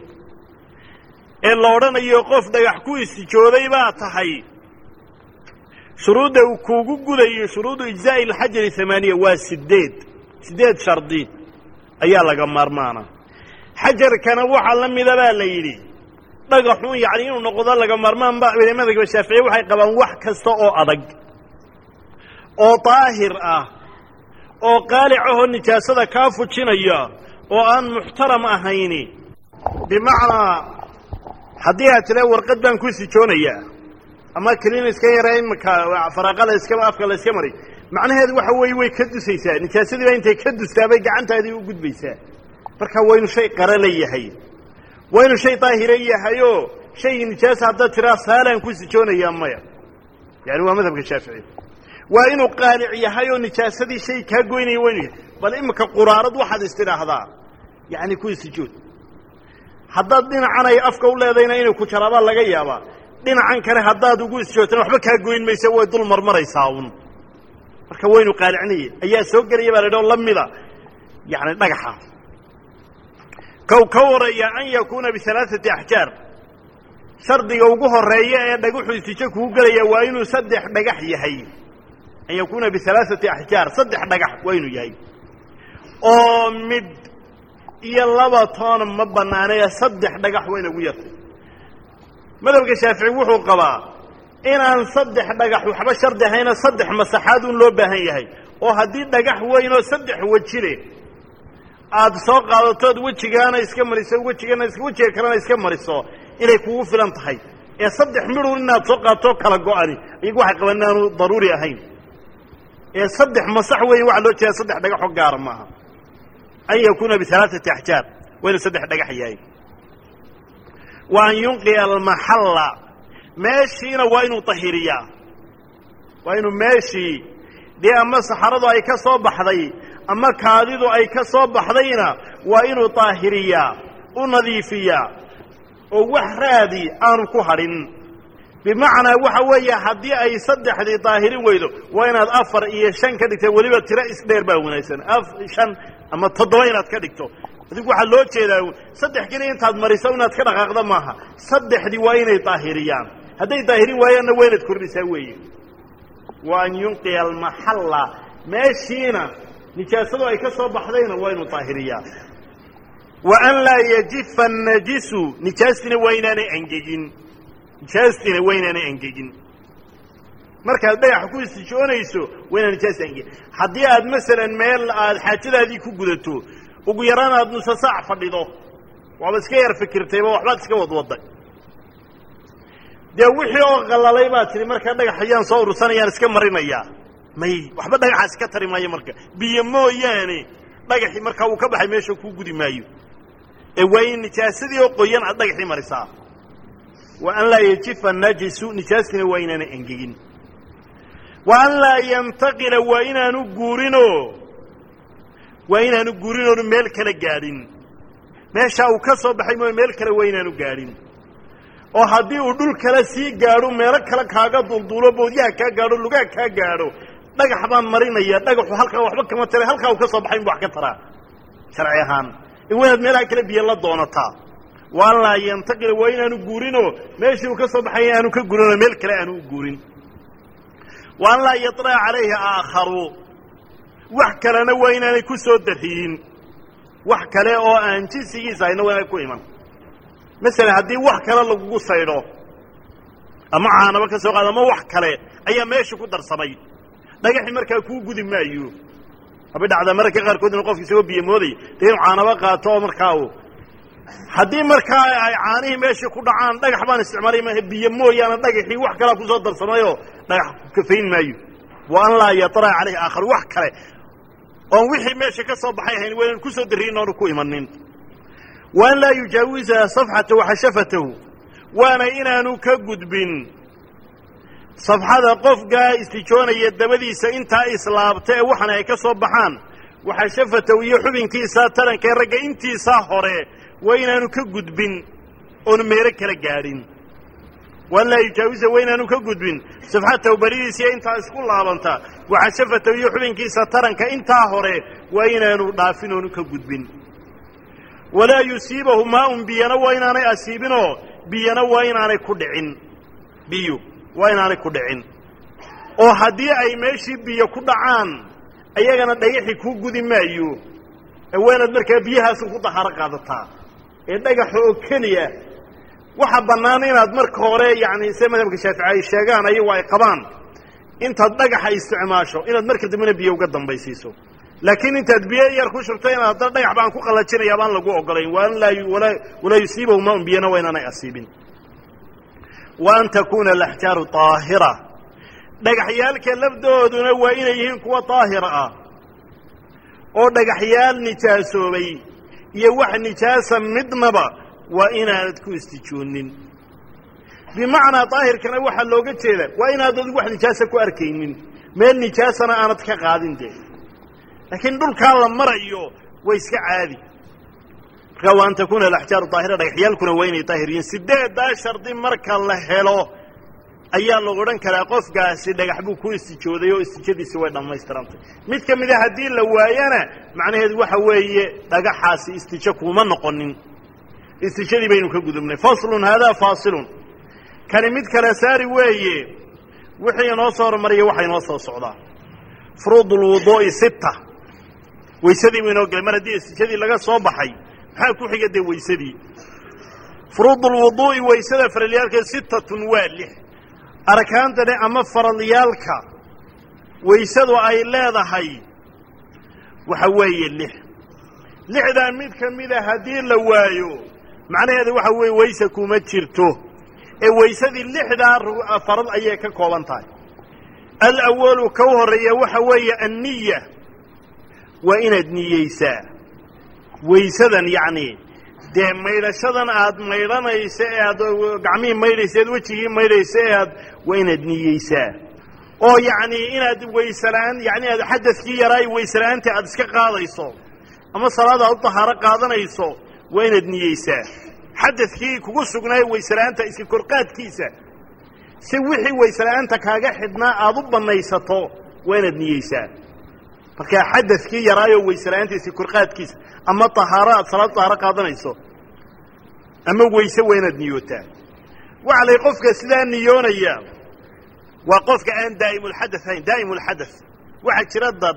[SPEAKER 1] ee la odhanayo qof dhagax ku istijooday baa tahay shuruudda uu kuugu gudayo shuruudu ijzaa'i alxajari amaaniya waa siddeed siddeed shardi ayaa laga maarmaana xajarkana waxaa la mida baa la yidhi dhagaxun yacni inuu noqdo laga maarmaan ba madhabka shaaficiye waxay qabaan wax kasta oo adag oo daahir ah oo qaalic ahoo nijaasada kaa fujinaya oo aan muxtaram ahayni bimacnaa haddii aad tira warqad baan ku sijoonayaa ama kelin iska yara imika faraaqa la iska afka la iska maray macnaheedu waxa weeye way ka dusaysaa nijaasadiiba intay ka dustaabay gacantaadii u gudbaysaa marka waynu shay qarala yahay waynu shay daahira yahayoo shaygii nijaasa haddaad tiraa saalaan ku sijoonayaa maya yani waa madhabka shaafici waa inuu qaalic yahay oo nijaasadii shay kaa goynaya waynu yahay bal imika quraarad waxaad istidhaahdaa yacni ku istijood haddaad dhinacan ay afka u leedayna inay ku jaraabaa laga yaabaa dhinacan kale haddaad ugu isjoogtana waxba kaa goyn maysa way dul marmaraysaa un marka waynu qaalicnaya ayaa soo gelaya baa la idhao la mida yacni dhagaxa kow ka waraya an yakuuna bialaaثati axjaar shardiga ugu horeeya ee dhagaxu istijo kugu gelaya waa inuu saddex dhagax yahay an yakuuna bialaaثati axjaar saddex dhagax waa inuu yahay oo mid iyo laba toona ma bannaanee saddex dhagax waa inagu yartay madhabka shaafici wuxuu qabaa inaan saddex dhagax waxba shardi ahayna saddex masaxaad un loo baahan yahay oo haddii dhagax weynoo saddex wejile aada soo qaadatood wejigaana iska mariso wejigana wejiga kalena iska mariso inay kugu filan tahay ee saddex midhun inaad soo qaadtoo kala go-ani iyagu waxay qabaan inaanu daruuri ahayn ee saddex masax weeye waxaa loo jeeda saddex dhagaxoo gaara maaha an yakuuna bialaaثati axjaar waa inuu saddex dhagax yahay wa an yunqiya almaxalla meeshiina waa inuu tahiriyaa waa inuu meeshii dee ama saxaradu ay ka soo baxday ama kaadidu ay ka soo baxdayna waa inuu daahiriyaa u nadiifiyaa oo wax raadi aanu ku hadhin bimacnaa waxa weeye haddii ay saddexdii daahirin weydo waa inaad afar iyo shan ka dhigta weliba tiro isdheer baa wanaagsan shan ama toddoba inaad ka dhigto adigu waxaa loo jeedaa saddex keliya intaad mariso inaad ka dhaqaaqda maaha saddexdii waa inay daahiriyaan hadday daahirin waayaanna waa inaad kordhisaa weeye wa an yunqiya almaxalla meeshiina nijaasadu ay ka soo baxdayna waa inuu daahiriyaa wa an laa yajifa annajisu nijaastiina waa inaanay angegin nijaastiina waa inaanay angegin markaad dhagaxa ku istijoonayso waa inaan nijaasta angegin haddii aad masalan meel aad xaajadaadii ku gudato ugu yaraan aad nusa saac fadhido waaba iska yar fikirtayba waxbaad iska wadwadday dee wixii oo qallalay baad tihi markaa dhagax ayaan soo urursanayaan iska marinayaa may waxba dhagaxaas ka tari maayo marka biyo mooyaane dhagaxii markaa uu ka baxay meesha kuu gudi maayo ee waa in nijaasadii oo qoyan aad dhagaxii marisaa wa an laa yajifa najisu nijaastiina waa inaanay angegin wa an laa yantaqila waa inaanu guurinoo waa inaanu guurin oonu meel kale gaadhin meeshaa uu ka soo baxay mooye meel kale waa inaanu gaadhin oo haddii uu dhul kale sii gaadho meelo kale kaaga dulduulo boodyaha kaa gaadho lugaa kaa gaadho dhagax baan marinaya dhagaxu halkaa waxba kama tara halkaa uu ka soo baxay inbu wax ka taraa sharci ahaan waa inaad meelaha kale biyo la doonataa wa an laa yantaqila waa inaanu guurinoo meeshii uu ka soo baxay aanu ka guurinoo meel kale aanu u guurin wa an laa yaطlaca calayhi aakharu wax kalena waa inaanay ku soo dariyin wax kale oo aan jinsigiisa hayna waa inaanay ku iman masalan haddii wax kale lagugu saydho ama caanaba ka soo qaado ama wax kale ayaa meesha ku darsamay dhagaxii markaa kuu gudi maayo habay dhacdaa mararka qaarkood inu qofka isagoo biyo mooday dee inuu caanaba qaato oo markaa u haddii markaa ay caanihii meeshii ku dhacaan dhagax baan isticmaalay maaha biyo mooyaane dhagaxii wax kalea kusoo darsamayoo dhagax kafayn maayo wa an laa yaطlaca calayhi aakhar wax kale oon wixii meesha ka soo baxay ahayn waa inaan kusoo darriyin oonu ku imanin wa an laa yujaawiza safxatahu xashafatahu waana inaanu ka gudbin safxada qofkaa istijoonaya dabadiisa intaa islaabta ee waxana ay ka soo baxaan waxashafatahu iyo xubinkiisaa taranka ee ragga intiisaa hore waa inaanu ka gudbin oonu meelo kala gaadhin wa an laa yujaawiza waa inaanu ka gudbin safxatahu baridiisiiyo intaa isku laabanta waxashafatahu iyo xubinkiisa taranka intaa hore waa inaanu dhaafin oonu ka gudbin walaa yusiibahu maaun biyana waa inaanay asiibinoo biyana waa inaanay ku dhicin biyo waa inaanay ku dhicin oo haddii ay meeshii biyo ku dhacaan ayagana dhagaxi kuu gudi maayo ee waa inaad markaa biyahaasu ku dahaaro qaadataa ee dhagaxa oo keliya waxa bannaan inaad marka hore yacni se madhabka shaafici ay sheegaan ayagu ay qabaan intaad dhagaxa isticmaasho inaad marka dambena biyo uga dambaysiiso laakiin intaad biyo yar ku shubto inaad haddana dhagax baan ku qallajinaya baan lagu ogolayn wa an laa walaa yusiibahu maaun biyana waa inaanay asiibin wa an takuuna alaxjaaru daahira dhagaxyaalka lafdooduna waa inay yihiin kuwa daahira ah oo dhagaxyaal nijaasoobay iyo wax nijaasa midnaba waa inaanad ku istijoonin bimacnaa daahirkana waxaa looga jeeda waa inaad adigu wax nijaasa ku arkaynin meel nijaasana aanad ka qaadin dee laakiin dhulkaa la marayo waa iska caadi markaa wa an takuuna alaxjaaru daahira dhagaxyaalkuna waa inay daahir yihiin sideeddaa shardi marka la helo ayaa lagu odhan karaa qofkaasi dhagax buu ku istijooday oo istijadiisi way dhammaystirantay mid ka mida haddii la waayana macnaheedu waxa weeye dhagaxaasi istijo kuuma noqonin istijadii baynu ka gudubnay faslun haadaa faasilun kani mid kale saari weeye wixii inoo soo hormariya waxa inoo soo socdaa furuud lwuduu'i sitta weysadii buu inoo gelay mar haddii istijadii laga soo baxay maxaa ku xiga dee weysadii furuud lwuduu'i weysada faralyaalka sittatun waa lix arkaantane ama faralyaalka weysadu ay leedahay waxa weeye lix lixdaa mid ka mida haddii la waayo macnaheedu waxa weeye weyse kuma jirto ee weysadii lixdaa farad ayay ka kooban tahay alawalu ka u horreeya waxa weeye anniya waa inaad niyeysaa weysadan yacni dee maydhashadan aad maydhanaysa ee aad gacmihii maydhaysa ead wejigii maydhaysa ee aad waa inaad niyeysaa oo yacni inaad waysela'aan yacni aad xadadkii yaraa waysela'aanta aad iska qaadayso ama salaada aad u tahaaro qaadanayso waa inaad niyeysaa xadadkii kugu sugnaay waysela'aanta iska korqaadkiisa si wixii waysela'aanta kaaga xidhnaa aad u bannaysato waa inaad niyeysaa markaa xadadkii yaraayoo waysela'aanta iska korqaadkiisa ama tahaaro aad salaad tahaaro qaadanayso ama weyse waa inaad niyootaa waxa lay qofka sidaa niyoonaya waa qofka aan daa'imulxadath ahayn daa'imulxadath waxaa jira dad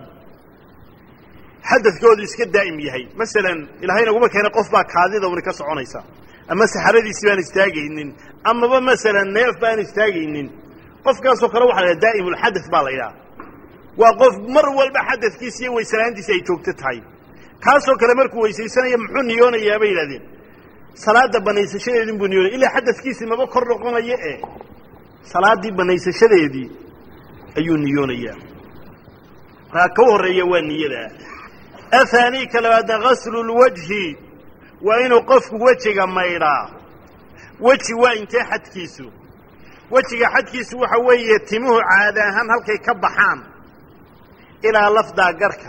[SPEAKER 1] xadadkoodu iska daa'im yahay masalan ilaahay naguma keena qof baa kaadida uni ka soconaysa ama saxaradiisi baan istaagaynin amaba masalan neef baan istaagaynin qofkaasoo kale waxa la yidhaha daa'imulxadath baa la yidhaha waa qof mar walba xadadkiisa iyo waysalaantiisa ay joogto tahay kaasoo kale markuu weysaysanaya muxuu niyoonayaa bay yidhahdeen salaadda banaysashadeedin buu niyoonaya ilaa xadadkiisii maba kor noqonayo e salaaddii banaysashadeedii ayuu niyoonayaa maa ka horreeya waa niyada ahaanii ka labaadna gaslu lwajhi waa inuu qofku wejiga maydhaa weji waa intee xadkiisu wejiga xadkiisu waxa weeye timuhu caada ahaan halkay ka baxaan ilaa lafdaa garhka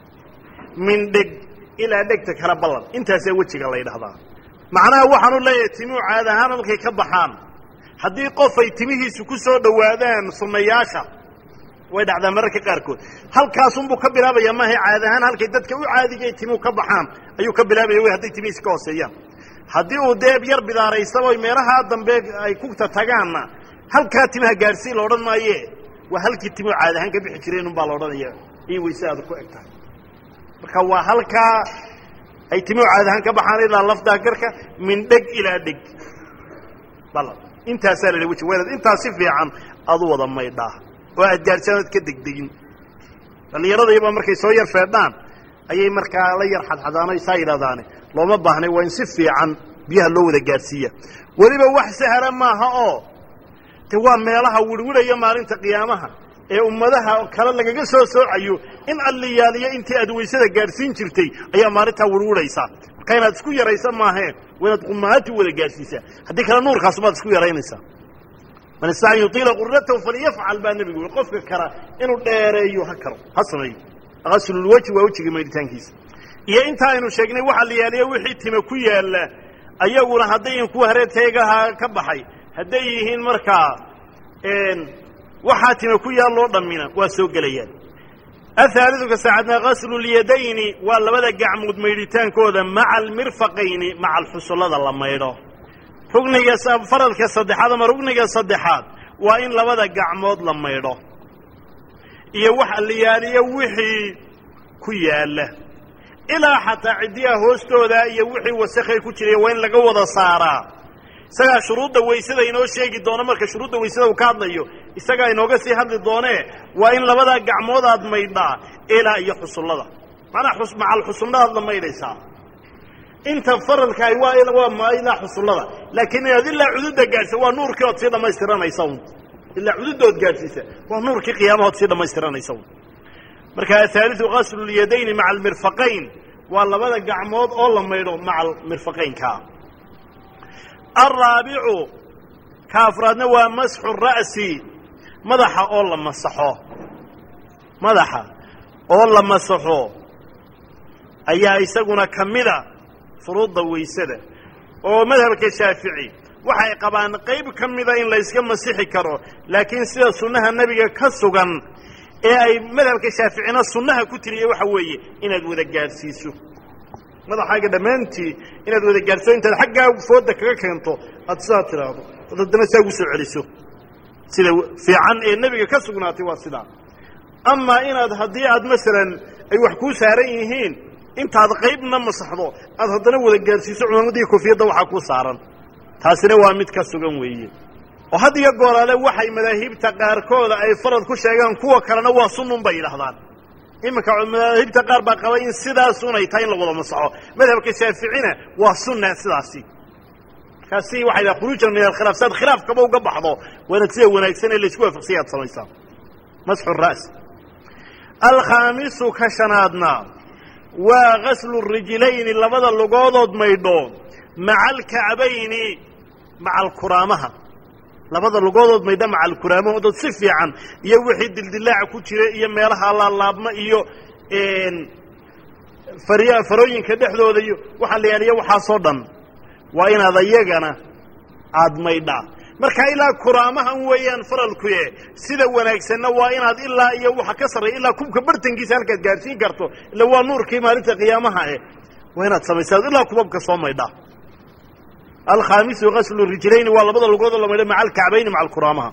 [SPEAKER 1] min dheg ilaa dhegta kala ballan intaasaa wejiga la ydhahdaa macnaha waxaanu leeyahay timuhu caada ahaan halkay ka baxaan haddii qof ay timihiisu ku soo dhowaadaan sunnayaasha way dhacdaa mararka qaarkood halkaasunbuu ka bilaabaya maaha caad ahaan halkay dadka u caadigay timuhu ka baxaan ayuu ka bilaabaya wy hadday timihiisi ka hooseeyaan haddii uu deeb yar bidaaraysaba meelahaa dambe ay ku tatagaanna halkaa timaha gaadhsii la odhan maaye waa halkii timuhu caad ahaan ka bixi jireen unbaa la odhanaya iyo wayse aada ku eg tahay marka waa halkaa ay timuhu caad ahaan ka baxaan ilaa lafdaa garka min dheg ilaa dheg bal intaasaa la weji waynaad intaas si fiican aad u wada maydhaa oo aad gaadhsaan oad ka degdegin dhallinyaradayba markay soo yar feedhaan ayay markaa la yar xadxadaano saa yidhahdaane looma baahnay waa in si fiican biyaha loo wada gaadhsiiya weliba wax sahla maaha oo de waa meelaha wirwirhaya maalinta qiyaamaha ee ummadaha kale lagaga soo soocayo in alliyaaliyo intii aad waysada gaadhsiin jirtay ayaa maalintaa wirwirhaysaa marka inaad isku yaraysa maahee waa inaad qumaati wada gaadhsiisaa haddii kale nuurkaasumaad isku yaraynaysaa man istaaca an yutiila qurratahu faliyafcal baa nebigu yui qofka kara inuu dheereeyo ha karo ha sameeyo aslulwejhi waa wejiga maydhitaankiisa iyo inta aynu sheegnay waxa la yaaliya wixii tima ku yaalla ayaguna haddayn kuwa hareerteegaha ka baxay hadday yihiin markaa waxaa tima ku yaalloo dhammina waa soo gelayaan ahaalidu ka saacadna gaslulyadayni waa labada gacmood maydhitaankooda maca almirfaqayni maca alxusullada la maydho rugniga faradka saddexaad ama rugniga saddexaad waa in labada gacmood la maydho iyo wax alliyaaliyo wixii ku yaalla ilaa xataa ciddiyaha hoostooda iyo wixii wasakhay ku jiraya waa in laga wada saaraa isagaa shuruudda waysada inoo sheegi doono marka shuruudda waysada uu ka hadlayo isagaa inooga sii hadli doonee waa in labadaa gacmood aad maydhaa ilaa iyo xusullada macnaa macal xusulladaad la maydhaysaa inta faradkaay waa waa ilaa xusullada laakiin inaad ilaa cududda gaadhsa waa nuurkii ood sii dhamaystiranaysa un ilaa cududood gaadhsiisa waa nuurkii qiyaamahood sii dhamaystiranaysa un marka ahaaliu gaslulyadayni maca almirfaqayn waa labada gacmood oo la maydho maca almirfaqaynka alraabicu ka afraadna waa masxu ra'si madaxa oo la masaxo madaxa oo la masaxo ayaa isaguna ka mida furuudda waysada oo madhabka shaafici waxay qabaan qayb ka mida in layska masixi karo laakiin sida sunnaha nebiga ka sugan ee ay madhabka shaaficina sunnaha ku tiriye waxa weeye inaad wada gaadhsiiso madaxaaga dhammaantii inaad wada gaadhsiiso intaad xaggaa fooda kaga keento aad sidaa tidhaahdo ood haddana saa ugu soo celiso sida fiican ee nebiga ka sugnaatay waa sidaa amaa inaad haddii aad masalan ay wax kuu saaran yihiin intaad qaybna masaxdo aad haddana wada gaadhsiiso cumaamadii kofiyadda waxaa ku saaran taasina waa mid ka sugan weeye oo had iyo gooraale waxay madaahibta qaarkooda ay farad ku sheegaan kuwa kalena waa sunnun bay yidhahdaan iminka madaahibta qaar baa qaba in sidaasunay tahay in la wada masaxo madhabka shaaficina waa sunna sidaasi markaasi waxay dhaha khuruujan min alkhilaaf si aad khilaafkaba uga baxdo waa inaad sida wanaagsan ee laysku waafaqsanya ad samaysaa masxu ra's alkhaamisu ka shanaadna waa gaslu rijlayni labada lugoodood maydho maca alkacbayni maca alkuraamaha labada lugoodood maydha maca alkuraamahoodood si fiican iyo wixii dildilaaca ku jira iyo meelaha laalaabma iyo farya farooyinka dhexdooda iyo waxaa la yaaliya waxaasoo dhan waa inaad ayagana aada maydhaa markaa ilaa kuraamahan weeyaan faralkuye sida wanaagsanna waa inaad ilaa iyo waxa ka sarreeya ilaa kubka bartankiisa halkaad gaadhsiin karto illa waa nuurkii maalinta qiyaamaha eh waa inaad samaysaad ilaa kubabka soo maydhaa alkhaamisu gaslu rijlayni waa labada lugoodoo la maydha maca alkacbayni maca alkuraamaha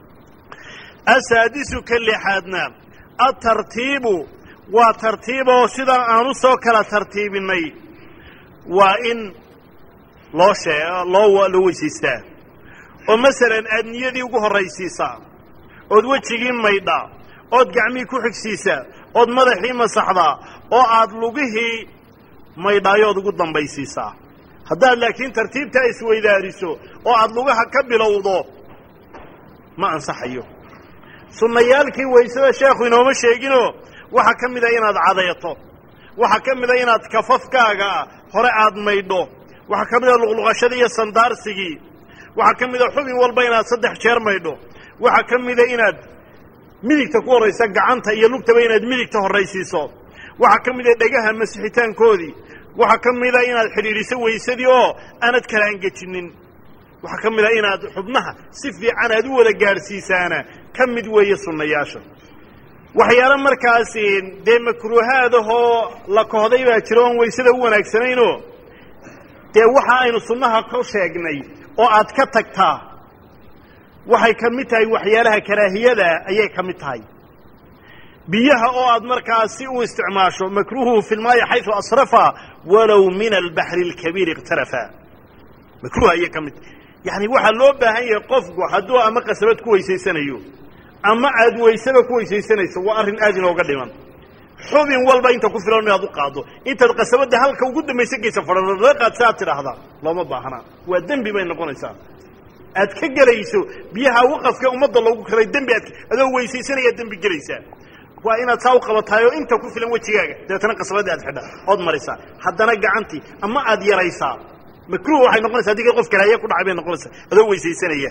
[SPEAKER 1] asaadisu ka lixaadna atartiibu waa tartiiboo sidaa aan u soo kala tartiibinay waa in loo shee loo loo weysaystaa oo masalan aad niyadii ugu horraysiisaa ood wejigii maydhaa ood gacmihii ku xigsiisaa ood madaxii masaxdaa oo aad lugihii maydhaayo ood ugu dambaysiisaa haddaad laakiin tartiibtaa isweydaariso oo aad lugaha ka bilowdo ma ansaxayo sunnayaalkii waysada sheekhu inooma sheeginoo waxaa ka mid a inaad cadeeto waxaa ka mid a inaad kafafkaaga hore aad maydho waxaa ka mid a luqluqashadii iyo sandaarsigii waxaa ka mid a xubin walba inaad saddex jeer maydho waxaa ka mida inaad midigta ku horraysa gacanta iyo lugtaba inaad midigta horraysiiso waxaa ka mid a dhegaha masixitaankoodii waxaa ka mid a inaad xidhiidhiso weysadii oo aanad kala angejinin waxaa ka mid a inaad xubnaha si fiican aad u wada gaadhsiisaana ka mid weeye sunnayaasha waxyaalo markaas dee makruuhaadahoo la kohday baa jira oon weysada u wanaagsanaynoo dee waxa aynu sunnaha ku sheegnay oo aad ka tagtaa waxay ka mid tahay waxyaalaha karaahiyada ayay ka mid tahay biyaha oo aad markaasi u isticmaasho makruuhu fi lmaayi xaysu asrafa walow min albaxri alkabiir ikhtarafa makruuh ayay ka mid tahay yacni waxaa loo baahan yahay qofku hadduu ama qasabad ku weysaysanayo ama aad weysaba ku weysaysanayso waa arrin aad inooga dhiman xubin walba inta ku filan inaad u qaaddo intaad qasabadda halka ugu dambaysa geysa fadhalaga qaad si aad tidhaahdaa looma baahnaa waa dembi bay noqonaysaa aad ka gelayso biyaha waqafka ummadda loogu kalay dembi aad adoo weysaysanaya dembi gelaysaa waa inaad saa u qabataayoo inta ku filan wejigaaga dabeetana qasabadda aad xidha ood marisaa haddana gacantii ama aad yaraysaa makruuh waxay noqonaysaa haddii qof karaaya ku dhacay bay noqonaysaa adoo weysaysanaya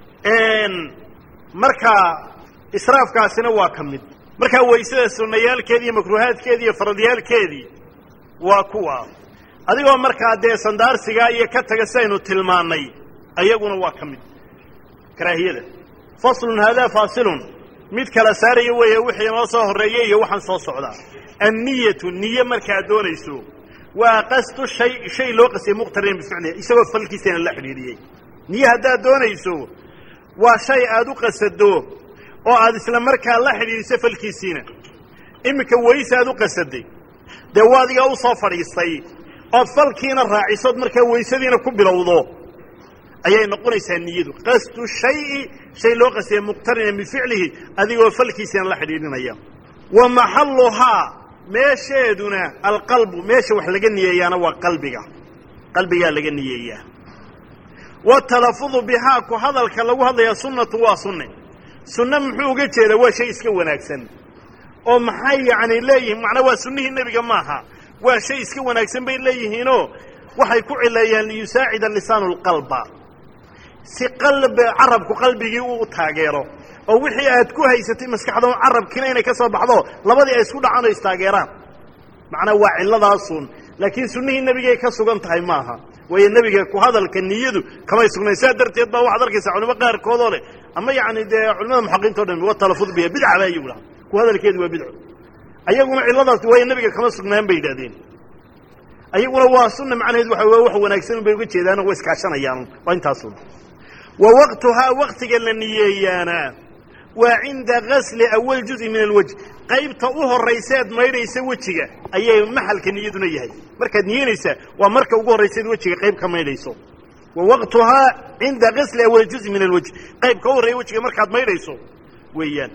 [SPEAKER 1] marka israafkaasina waa ka mid markaa weysada sunnayaalkeedii iyo makruuhaadkeedii iyo faradyaalkeedii waa kuwa adigoo markaa dee sandaarsigaa iyo ka taga sidaynu tilmaannay ayaguna waa ka mid karaahiyada faslun haadaa faasilun mid kala saaraya weeye wixii inoo soo horreeyey iyo waxaan soo socdaa anniyatu niye markaad doonayso waa qastu shay shay loo qastiyay muqtarinan bificliha isagoo falkiisana la xidhiidhiyey niye haddaad doonayso waa shay aad u qasado oo aad isla markaa la xidhiidhiso falkiisiina iminka weyse aad u qasaday dee waadigaa u soo fadhiistay ood falkiina raacisood markaa weysadiina ku bilowdo ayay noqonaysaa niyadu qasdu shayi shay loo qastiya muqtarinan bificlihi adigoo falkiisina la xidhiidhinaya wa maxalluhaa meesheeduna alqalbu meesha wax laga niyeeyaana waa qalbiga qalbigaa laga niyeeyaa watalafudu bihaa ku hadalka lagu hadlayaa sunnatu waa sunne sunne muxuu uga jeedaa waa shay iska wanaagsan oo maxay yacni leeyihiin macnaa waa sunnihii nebiga maaha waa shay iska wanaagsan bay leeyihiinoo waxay ku cileeyaan liyusaacida lisaanu lqalba si qalbi carabku qalbigii uu taageero oo wixii aad ku haysatay maskaxda carabkiina inay ka soo baxdo labadii ay isku dhacaan oo istaageeraan macnaa waa cilladaasun laakiin sunnihii nebigay ka sugan tahay maaha waayo nebiga ku hadalka niyadu kamay sugnayn saa darteed baa waxaad arkaysaa culimo qaarkoodoo leh ama yacni dee culimada muxaqiinto dhan wa talafud biha bidca baa iyagu dhaha ku hadalkeedu waa bidco ayaguna cilladaas waayo nebiga kama sugnaan bay yidhahdeen ayaguna waa sunna macnaheed waxa waa wax wanaagsan bay uga jeedaano way iskaashanayaan waa intaasun wa waqtuhaa waktiga la niyeeyaana waa cinda gasli awal juzi min alwejh qaybta u horrayseed maydhaysa wejiga ayay maxalka niyaduna yahay markaad niyeynaysaa waa marka ugu horrayseed wejiga qayb ka maydhayso wa waqtuhaa cinda gasli awal juzi min alwejh qaybka u horreeya wejiga markaad maydhayso weeyaan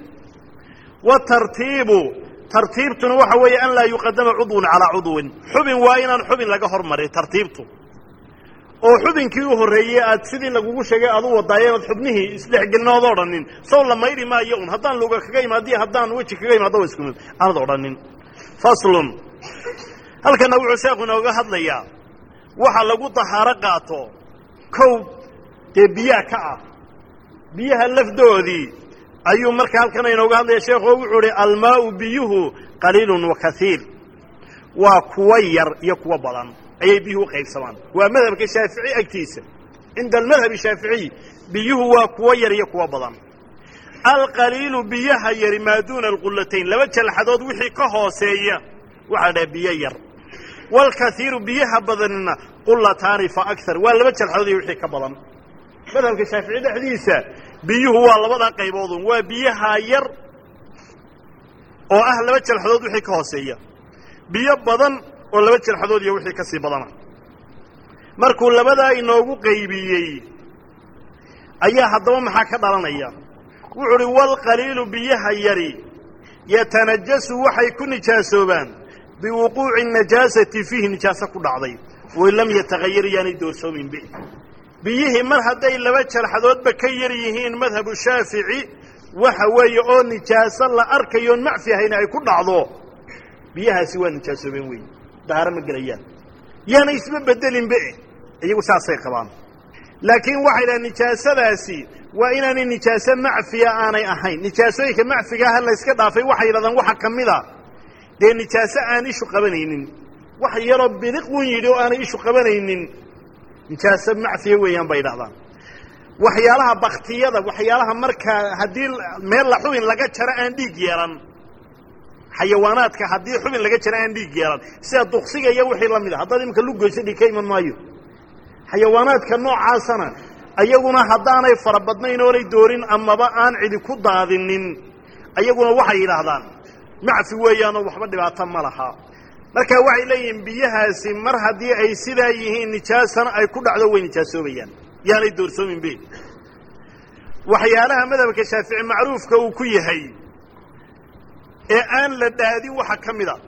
[SPEAKER 1] wa tartiibu tartiibtuna waxa weeye an laa yuqadama cudwun calaa cudwin xubin waa inaan xubin laga hormarin tartiibtu oo xubinkii u horreeyey aad sidii lagugu sheegay aad u wadaayo inaad xubnihii isdhexgelin ood odhanin sow la mayri maayo un haddaan luga kaga imaadiyo haddaan weji kaga imaado waa isku mid aanad odhanin faslun halkana wuxuu sheekhu inooga hadlayaa waxa lagu dahaaro qaato kow dee biyaha ka ah biyaha lafdoodii ayuu marka halkan inooga hadlaya sheekhu wuxuu uhi almaau biyuhu qaliilun wa kaiir waa kuwa yar iyo kuwa badan ayay biyuhu u qaybsamaan waa madhabka shaafici agtiisa cinda almadhabi shaaficiy biyuhu waa kuwa yar iyo kuwa badan alqaliilu biyaha yari maa duuna alqullatayn laba jalxadood wixii ka hooseeya waxaa dhaha biyo yar waalkaiiru biyaha badanina qullataani fa akar waa laba jalxadood iyo wixii ka badan madhabka shaafici dhexdiisa biyuhu waa labada qayboodun waa biyaha yar oo ah laba jalxadood wixii ka hooseeya biyo badan oo laba jalxadood iyo wixii ka sii badana markuu labadaa inoogu qaybiyey ayaa haddaba maxaa ka dhalanaya wuxuu uhi waalqaliilu biyaha yari yatanajasu waxay ku nijaasoobaan biwuquuci najaasati fiihi nijaaso ku dhacday wain lam yatahayar yaanay doorsoomin bi biyihii mar hadday laba jalxadoodba ka yar yihiin madhabu shaafici waxa weeye oo nijaaso la arkayoon macfi ahayna ay ku dhacdo biyahaasi waa nijaasoobeen wey dahaaro ma gelayaan yaana isma bedelinbe iyagu saasay qabaan laakiin waxay dhaha nijaasadaasi waa inaanay nijaaso macfiya aanay ahayn nijaasooyinka macfigaaha layska dhaafay waxay yidhahdaan waxa ka mid a dee nijaaso aan ishu qabanaynin wax yaroo biliqun yidhi oo aanay ishu qabanaynin nijaaso macfiya weeyaan bay yidhahdaan waxyaalaha baktiyada waxyaalaha markaa haddii meel la xubin laga jaro aan dhiig yeelan xayawaanaadka haddii xubin laga jaro aan dhiig yeelan sida duksiga iyo wixii la mid a haddaad imanka lugoyso dhiig ka iman maayo xayawaanaadka noocaasana ayaguna haddaanay fara badnayn oonay doorin amaba aan cidi ku daadinin ayaguna waxay yidhaahdaan macfi weeyaanoo waxba dhibaato ma laha marka waxay leeyihiin biyahaasi mar haddii ay sidaa yihiin nijaasana ay ku dhacdo way nijaasoobayaan yaanay doorsoomin be waxyaalaha madhabka shaafici macruufka uu ku yahay ee aan la dhaadin waxa ka mid a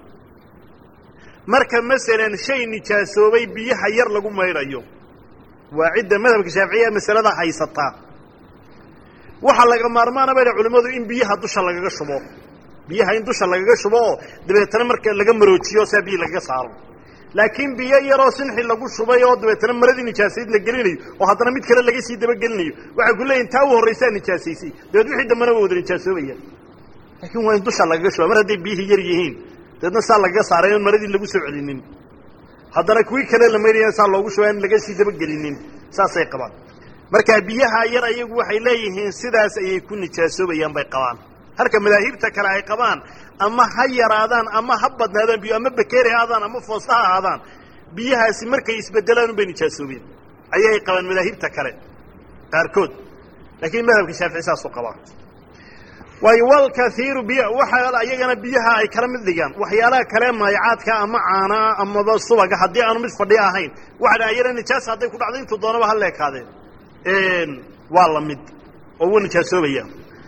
[SPEAKER 1] marka masalan shay nijaasoobay biyaha yar lagu maydhayo waa cidda madhabka shaaficiya masalada haysataa waxaa laga maarmaana bay culimmadu in biyaha dusha lagaga shubo biyaha in dusha lagaga shubo oo dabeetana marka laga maroojiyo saa biyi lagaga saaro laakiin biyo yaroo sinxi lagu shubay oo dabeetana maradii nijaasayd la gelinayo oo haddana mid kale laga sii dabagelinayo waxay ku leeyihin taa u horraysaa nijaasaysay dabeed wixii dambana waa wada nijaasoobaya laakiin waa in dusha lagaga shuba mar hadday biyihii yar yihiin dabeedna saa lagaga saaray oon maradii lagu soo celinin haddana kuwii kale la maydhaya saa loogu shubaa in laga sii dabagelinin saasay qabaan markaa biyaha yar ayagu waxay leeyihiin sidaas ayay ku nijaasoobayaan bay qabaan halka madaahibta kale ay qabaan ama ha yaraadaan ama ha badnaadaan biyo ama bakeeri ha aadaan ama foosta ha ahaadaan biyahaasi markay isbedelaan unbay nijaasoobeen ayay qabaan madaahibta kale qaarkood laakiin madhabka shaafici saasuu qabaa waayo walkaiiru biy waxa iyagana biyaha ay kala mid dhigaan waxyaalaha kale maayacaadka ama caanaa amaba subaga haddii aanu mid fadhiyo ahayn waxa dha ayana nijaasa hadday ku dhacdo intuu doonaba ha leekaadeen waa la mid oo wuu nijaasoobaya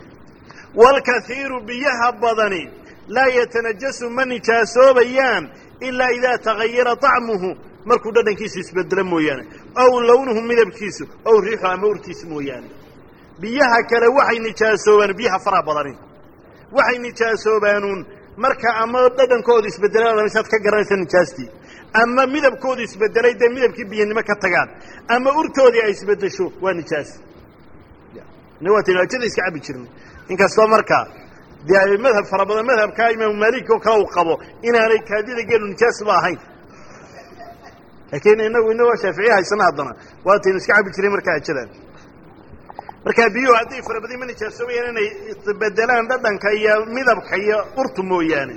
[SPEAKER 1] waalkaiiru biyaha badani laa yatanajasu ma nijaasoobayaan ilaa idaa tagayara طacmuhu markuu dhadhankiisu isbedelo mooyaane aw lownuhu midabkiisu aw riixu ama urtiisu mooyaane biyaha kale waxay nijaasoobaan biyaha faraha badani waxay nijaasoobaanun marka ama dhadhankoodu isbedelaan saad ka garanaysa nijaastii ama midabkoodu isbedelay dee midabkii biyanimo ka tagaan ama urtoodii ay isbedesho waa nijaas waa tinaajada iska cabi jirnay inkastoo markaa dee ay madhab fara badan madhabkaa imaamu maalik oo kale uu qabo inaanay kaadida geelu nijaasba ahayn laakiin inagu inagoo shaaficiya haysana haddana waataynu iska cabi jiray markaa ajadan markaa biyuhu hadday farabadin ma nijaasoobayaan inay isbedelaan dhadhanka iyo midabka iyo urtu mooyaane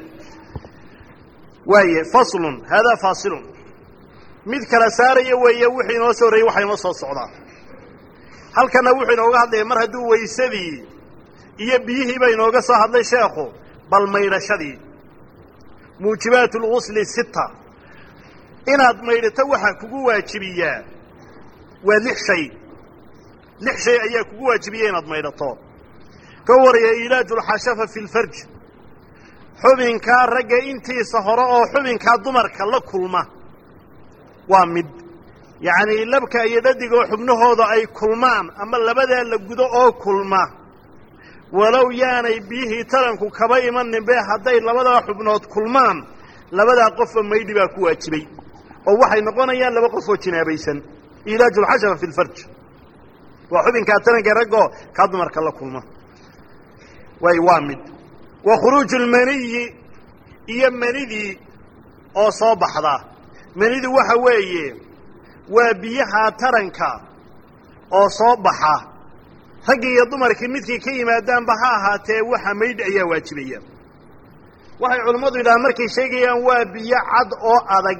[SPEAKER 1] waaye faslun haadaa faasilun mid kala saaraya weeye wixii inoo soo horreeyey waxa inoo soo socdaa halkana wuxuu inooga hadlaya mar hadduu waysadii iyo biyihiiba inooga soo hadlay sheekhu bal maydhashadii muujibaat lgusli sita inaad maydhato waxaa kugu waajibiyaa waa lix shay lix shay ayaa kugu waajibiya inaad maydhato ka waraya ilaaju lxashafa fi lfarj xubinkaa ragga intiisa hore oo xubinkaa dumarka la kulma waa mid yacnii labka iyo dhadigoo xubnahooda ay kulmaan ama labadaa la gudo oo kulma walow yaanay biyihii taranku kaba imanin be hadday labadaa xubnood kulmaan labadaa qofba maydhi baa ku waajibay oo waxay noqonayaan laba qof oo jinaabaysan ilaaju lxashara fi lfarj waa xubinkaa taranka raggoo kaa dumarka la kulma way waa mid wa khuruuju lmaniyi iyo manidii oo soo baxda manidu waxa weeye waa biyaha taranka oo soo baxa raggii iyo dumarkii midkii ka yimaadaanba ha ahaatee waxa maydh ayaa waajibaya waxay culammadu yidhahaan markay sheegayaan waa biyo cad oo adag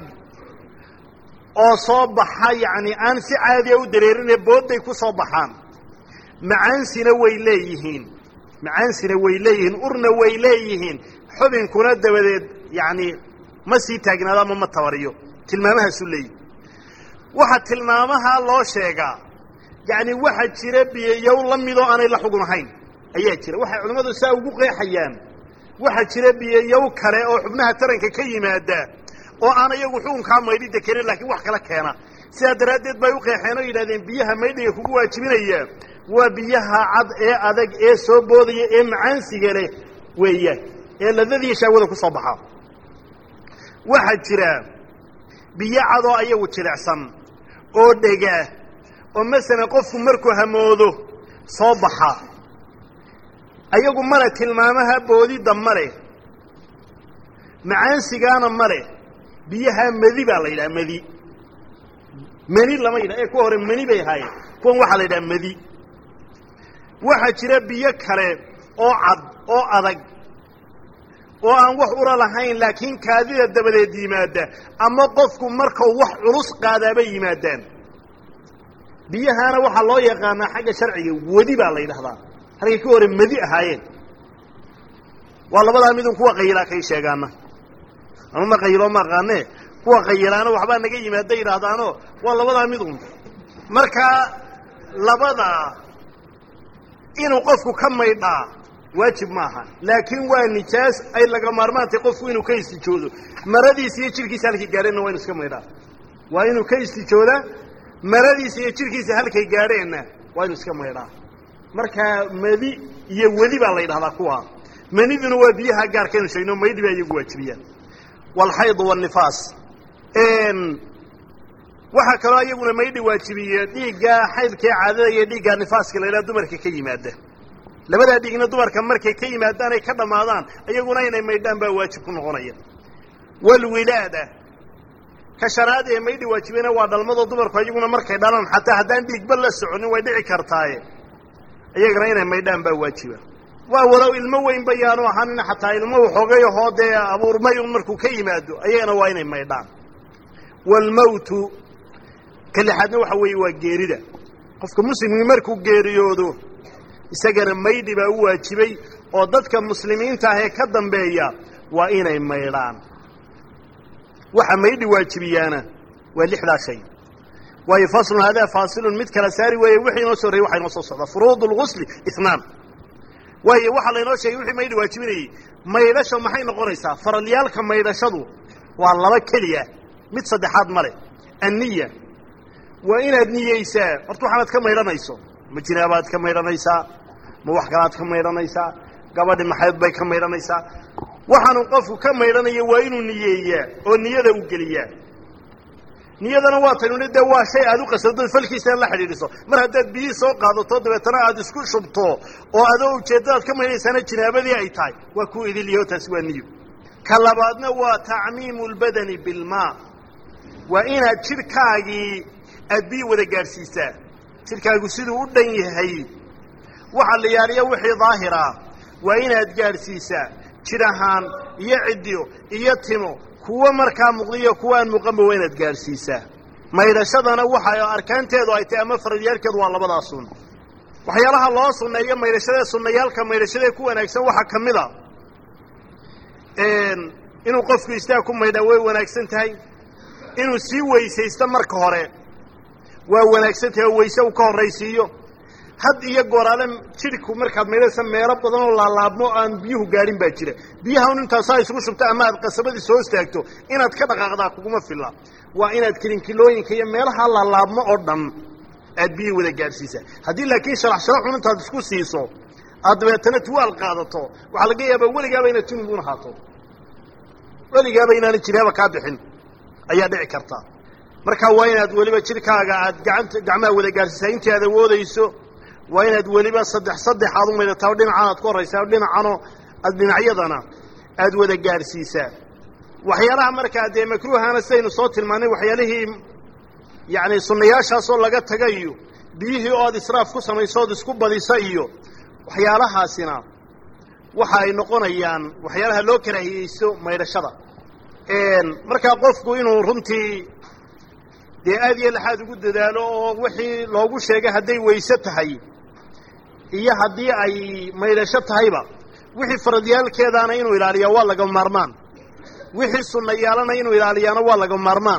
[SPEAKER 1] oo soo baxa yacni aan si caadiya u dareerine boodday ku soo baxaan macaansina way leeyihiin macaansina way leeyihiin urna way leeyihiin xubinkuna dabadeed yacni ma sii taagnaado ama ma tabariyo tilmaamahaasu leeyihi waxa tilmaamaha loo sheegaa yacni waxa jira biyoyow la midoo aanay la xugun ahayn ayaa jira waxay culimmadu saa ugu qeexayaan waxaa jira biyoyow kale oo xubnaha taranka ka yimaada oo aan iyagu xukunkaa maydhida keenin laakiin wax kala keena sidaa daraaddeed bay u qeexeen oo yidhahdeen biyaha maydhiga kugu waajibinaya waa biyaha cad ee adag ee soo boodaya ee macaansiga leh weeyaan ee ladadiiyo shaawada ku soo baxaa waxaa jira biyo cad oo ayagu jilicsan oo dhega oo masalan qofku markuu hamoodo soo baxa ayagu male tilmaamaha boodidda male macaansigaana male biyaha medi baa la yidhaha medi meni lama yidhaha ee kuwa hore meni bay ahaayeen kuwan waxaa la yidhaha medi waxaa jira biyo kale oo cad oo adag oo aan wax ura lahayn laakiin kaadida dabadeed yimaada ama qofku markau wax culus qaadaabay yimaadaan biyahaana waxaa loo yaqaanaa xagga sharciga wedi baa la yidhahdaa halkay ka hore medi ahaayeen waa labadaa midun kuwa qayilaa kay sheegaana ama ma qayiloo ma aqaane kuwa qayilaana waxbaa naga yimaada yidhaahdaano waa labadaa midun markaa labadaa inuu qofku ka maydhaa waajib maaha laakiin waa nijaas ay laga maarmaantay qofku inuu ka istijoodo maradiisa iyo jirkiisa halkay gaadheenna waa inu iska maydhaa waa inuu ka istijoodaa maradiisa iyo jirkiisa halkay gaadheenna waa inu iska maydhaa markaa medi iyo wedi baa la yidhahdaa kuwa maniduna waa biyaha gaarkaynu sheegno maydhi baa iyagu waajibiyaan walxaydu wanifaas waxaa kaloo iyaguna maydhi waajibiye dhiigga xaydkee caadada iyo dhiigga nifaaska la yidhaha dumarka ka yimaada labadaa dhiigna dumarka markay ka yimaadaan ay ka dhammaadaan iyaguna inay maydhaan baa waajib ku noqonaya walwilaada ka shanaad ee maydhi waajibiyana waa dhalmadoo dumarku iyaguna markay dhalaan xataa haddaan dhiigba la soconin way dhici kartaaye iyagana inay maydhaan baa waajiba waa walow ilmo weyn bayaanu ahaanina xataa ilmo waxoogay ahoo dee abuurmay un markuu ka yimaado ayagana waa inay maydhaan waalmawtu ka lixaadna waxa weeye waa geerida qofka muslimkii markuu geeriyoodo isagana maydhi baa u waajibay oo dadka muslimiinta ah ee ka dambeeya waa inay maydhaan waxa maydhi waajibiyaana waa lixdaa shay waayo faslun haadaa faasilun mid kala saari weeye wixii inoo soo horreyey waxa inoo soo socdaa furuud lgusli itnaan waayo waxaa laynoo sheegay wixii maydhi waajibinayey maydhasha maxay noqonaysaa faralyaalka maydhashadu waa laba keliya mid saddexaad ma leh anniya waa inaad niyeysaa horta waxaanaad ka maydhanayso ma jinaabaad ka maydhanaysaa ma wax kalaad ka maydhanaysaa gabadhi maxayd bay ka maydhanaysaa waxaanu qofku ka maydhanaya waa inuu niyeeyaa oo niyada u geliyaa niyadana waa taynu dee waa shay aad u qasadoo falkiisana la xidhiidhiso mar haddaad biyihii soo qaadato dabeetana aad isku shubto oo adoo ujeeddadaad ka maydhaysaana jinaabadii ay tahay waa ku idilyaho taasi waa niyo ka labaadna waa tacmiimu lbadani bilmaa waa inaad jidhkaagii aad biyi wada gaadhsiisaa jidhkaagu siduu u dhan yahay waxa la yaaliya wixii daahira waa inaad gaadhsiisaa jidh ahaan iyo ciddiyo iyo timo kuwo markaa muuqdiyo kuwa aan muuqanba waa inaad gaadhsiisaa maydhashadana waxa arkaanteedu ay tahay ama faradyaalkeedu waa labadaa sun waxyaalaha loo sunneeyo maydhashadee sunnayaalka maydhashadee ku wanaagsan waxaa ka mid a inuu qofku istaag ku maydhaa way wanaagsan tahay inuu sii weysaysto marka hore waa wanaagsan tahay oo weyse uu ka horraysiiyo had iyo gooraale jidhku markaad maydhaysa meelo badan oo laalaabmo aan biyuhu gaadhin baa jira biyaha un intaasaa isugu shubto ama aad qasabadii soo istaagto inaad ka dhaqaaqdaa kuguma filla waa inaad kilinkilooyinka iyo meelaha laalaabmo oo dhan aad biyihii wada gaadhsiisaa haddii laakiin sharax sharaxun intaad isku siiso aad dabeetana tuwaal qaadato waxaa laga yaabaa weligaaba inaad junubun ahaato weligaaba inaana jinaaba kaa bixin ayaa dhici karta marka waa inaad weliba jidhkaaga aad gacanta gacmaha wada gaarsiisaa intii aad awoodayso waa inaad weliba saddex saddex aad u maydhataa o dhinacan aad ku horraysaa o dhinacanoo aad dhinacyadana aad wada gaadhsiisaa waxyaalaha markaa dee makruuhana sidaynu soo tilmaannay waxyaalihii yacni sunnayaashaasoo laga taga iyo biyihii oo aad israaf ku samayso ood isku badisa iyo waxyaalahaasina waxa ay noqonayaan waxyaalaha loo karaahiyeysto maydhashada markaa qofku inuu runtii dee aad iyo laxaad ugu dadaalo oo wixii loogu sheegay hadday weyse tahay iyo haddii ay maydhasho tahayba wixii faradyaalkeedaana inuu ilaaliyaa waa laga maarmaan wixii sunnayaalana inuu ilaaliyaana waa laga maarmaan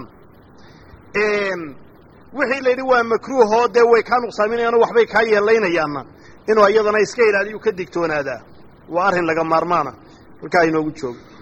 [SPEAKER 1] wixii la yidhi waa makruuhoo dee way kaa nuqsaaminayaano waxbay kaa yeelaynayaanna inuu iyadana iska ilaaliyu ka digtoonaadaa waa arrin laga maarmaana halkaa inoogu joogo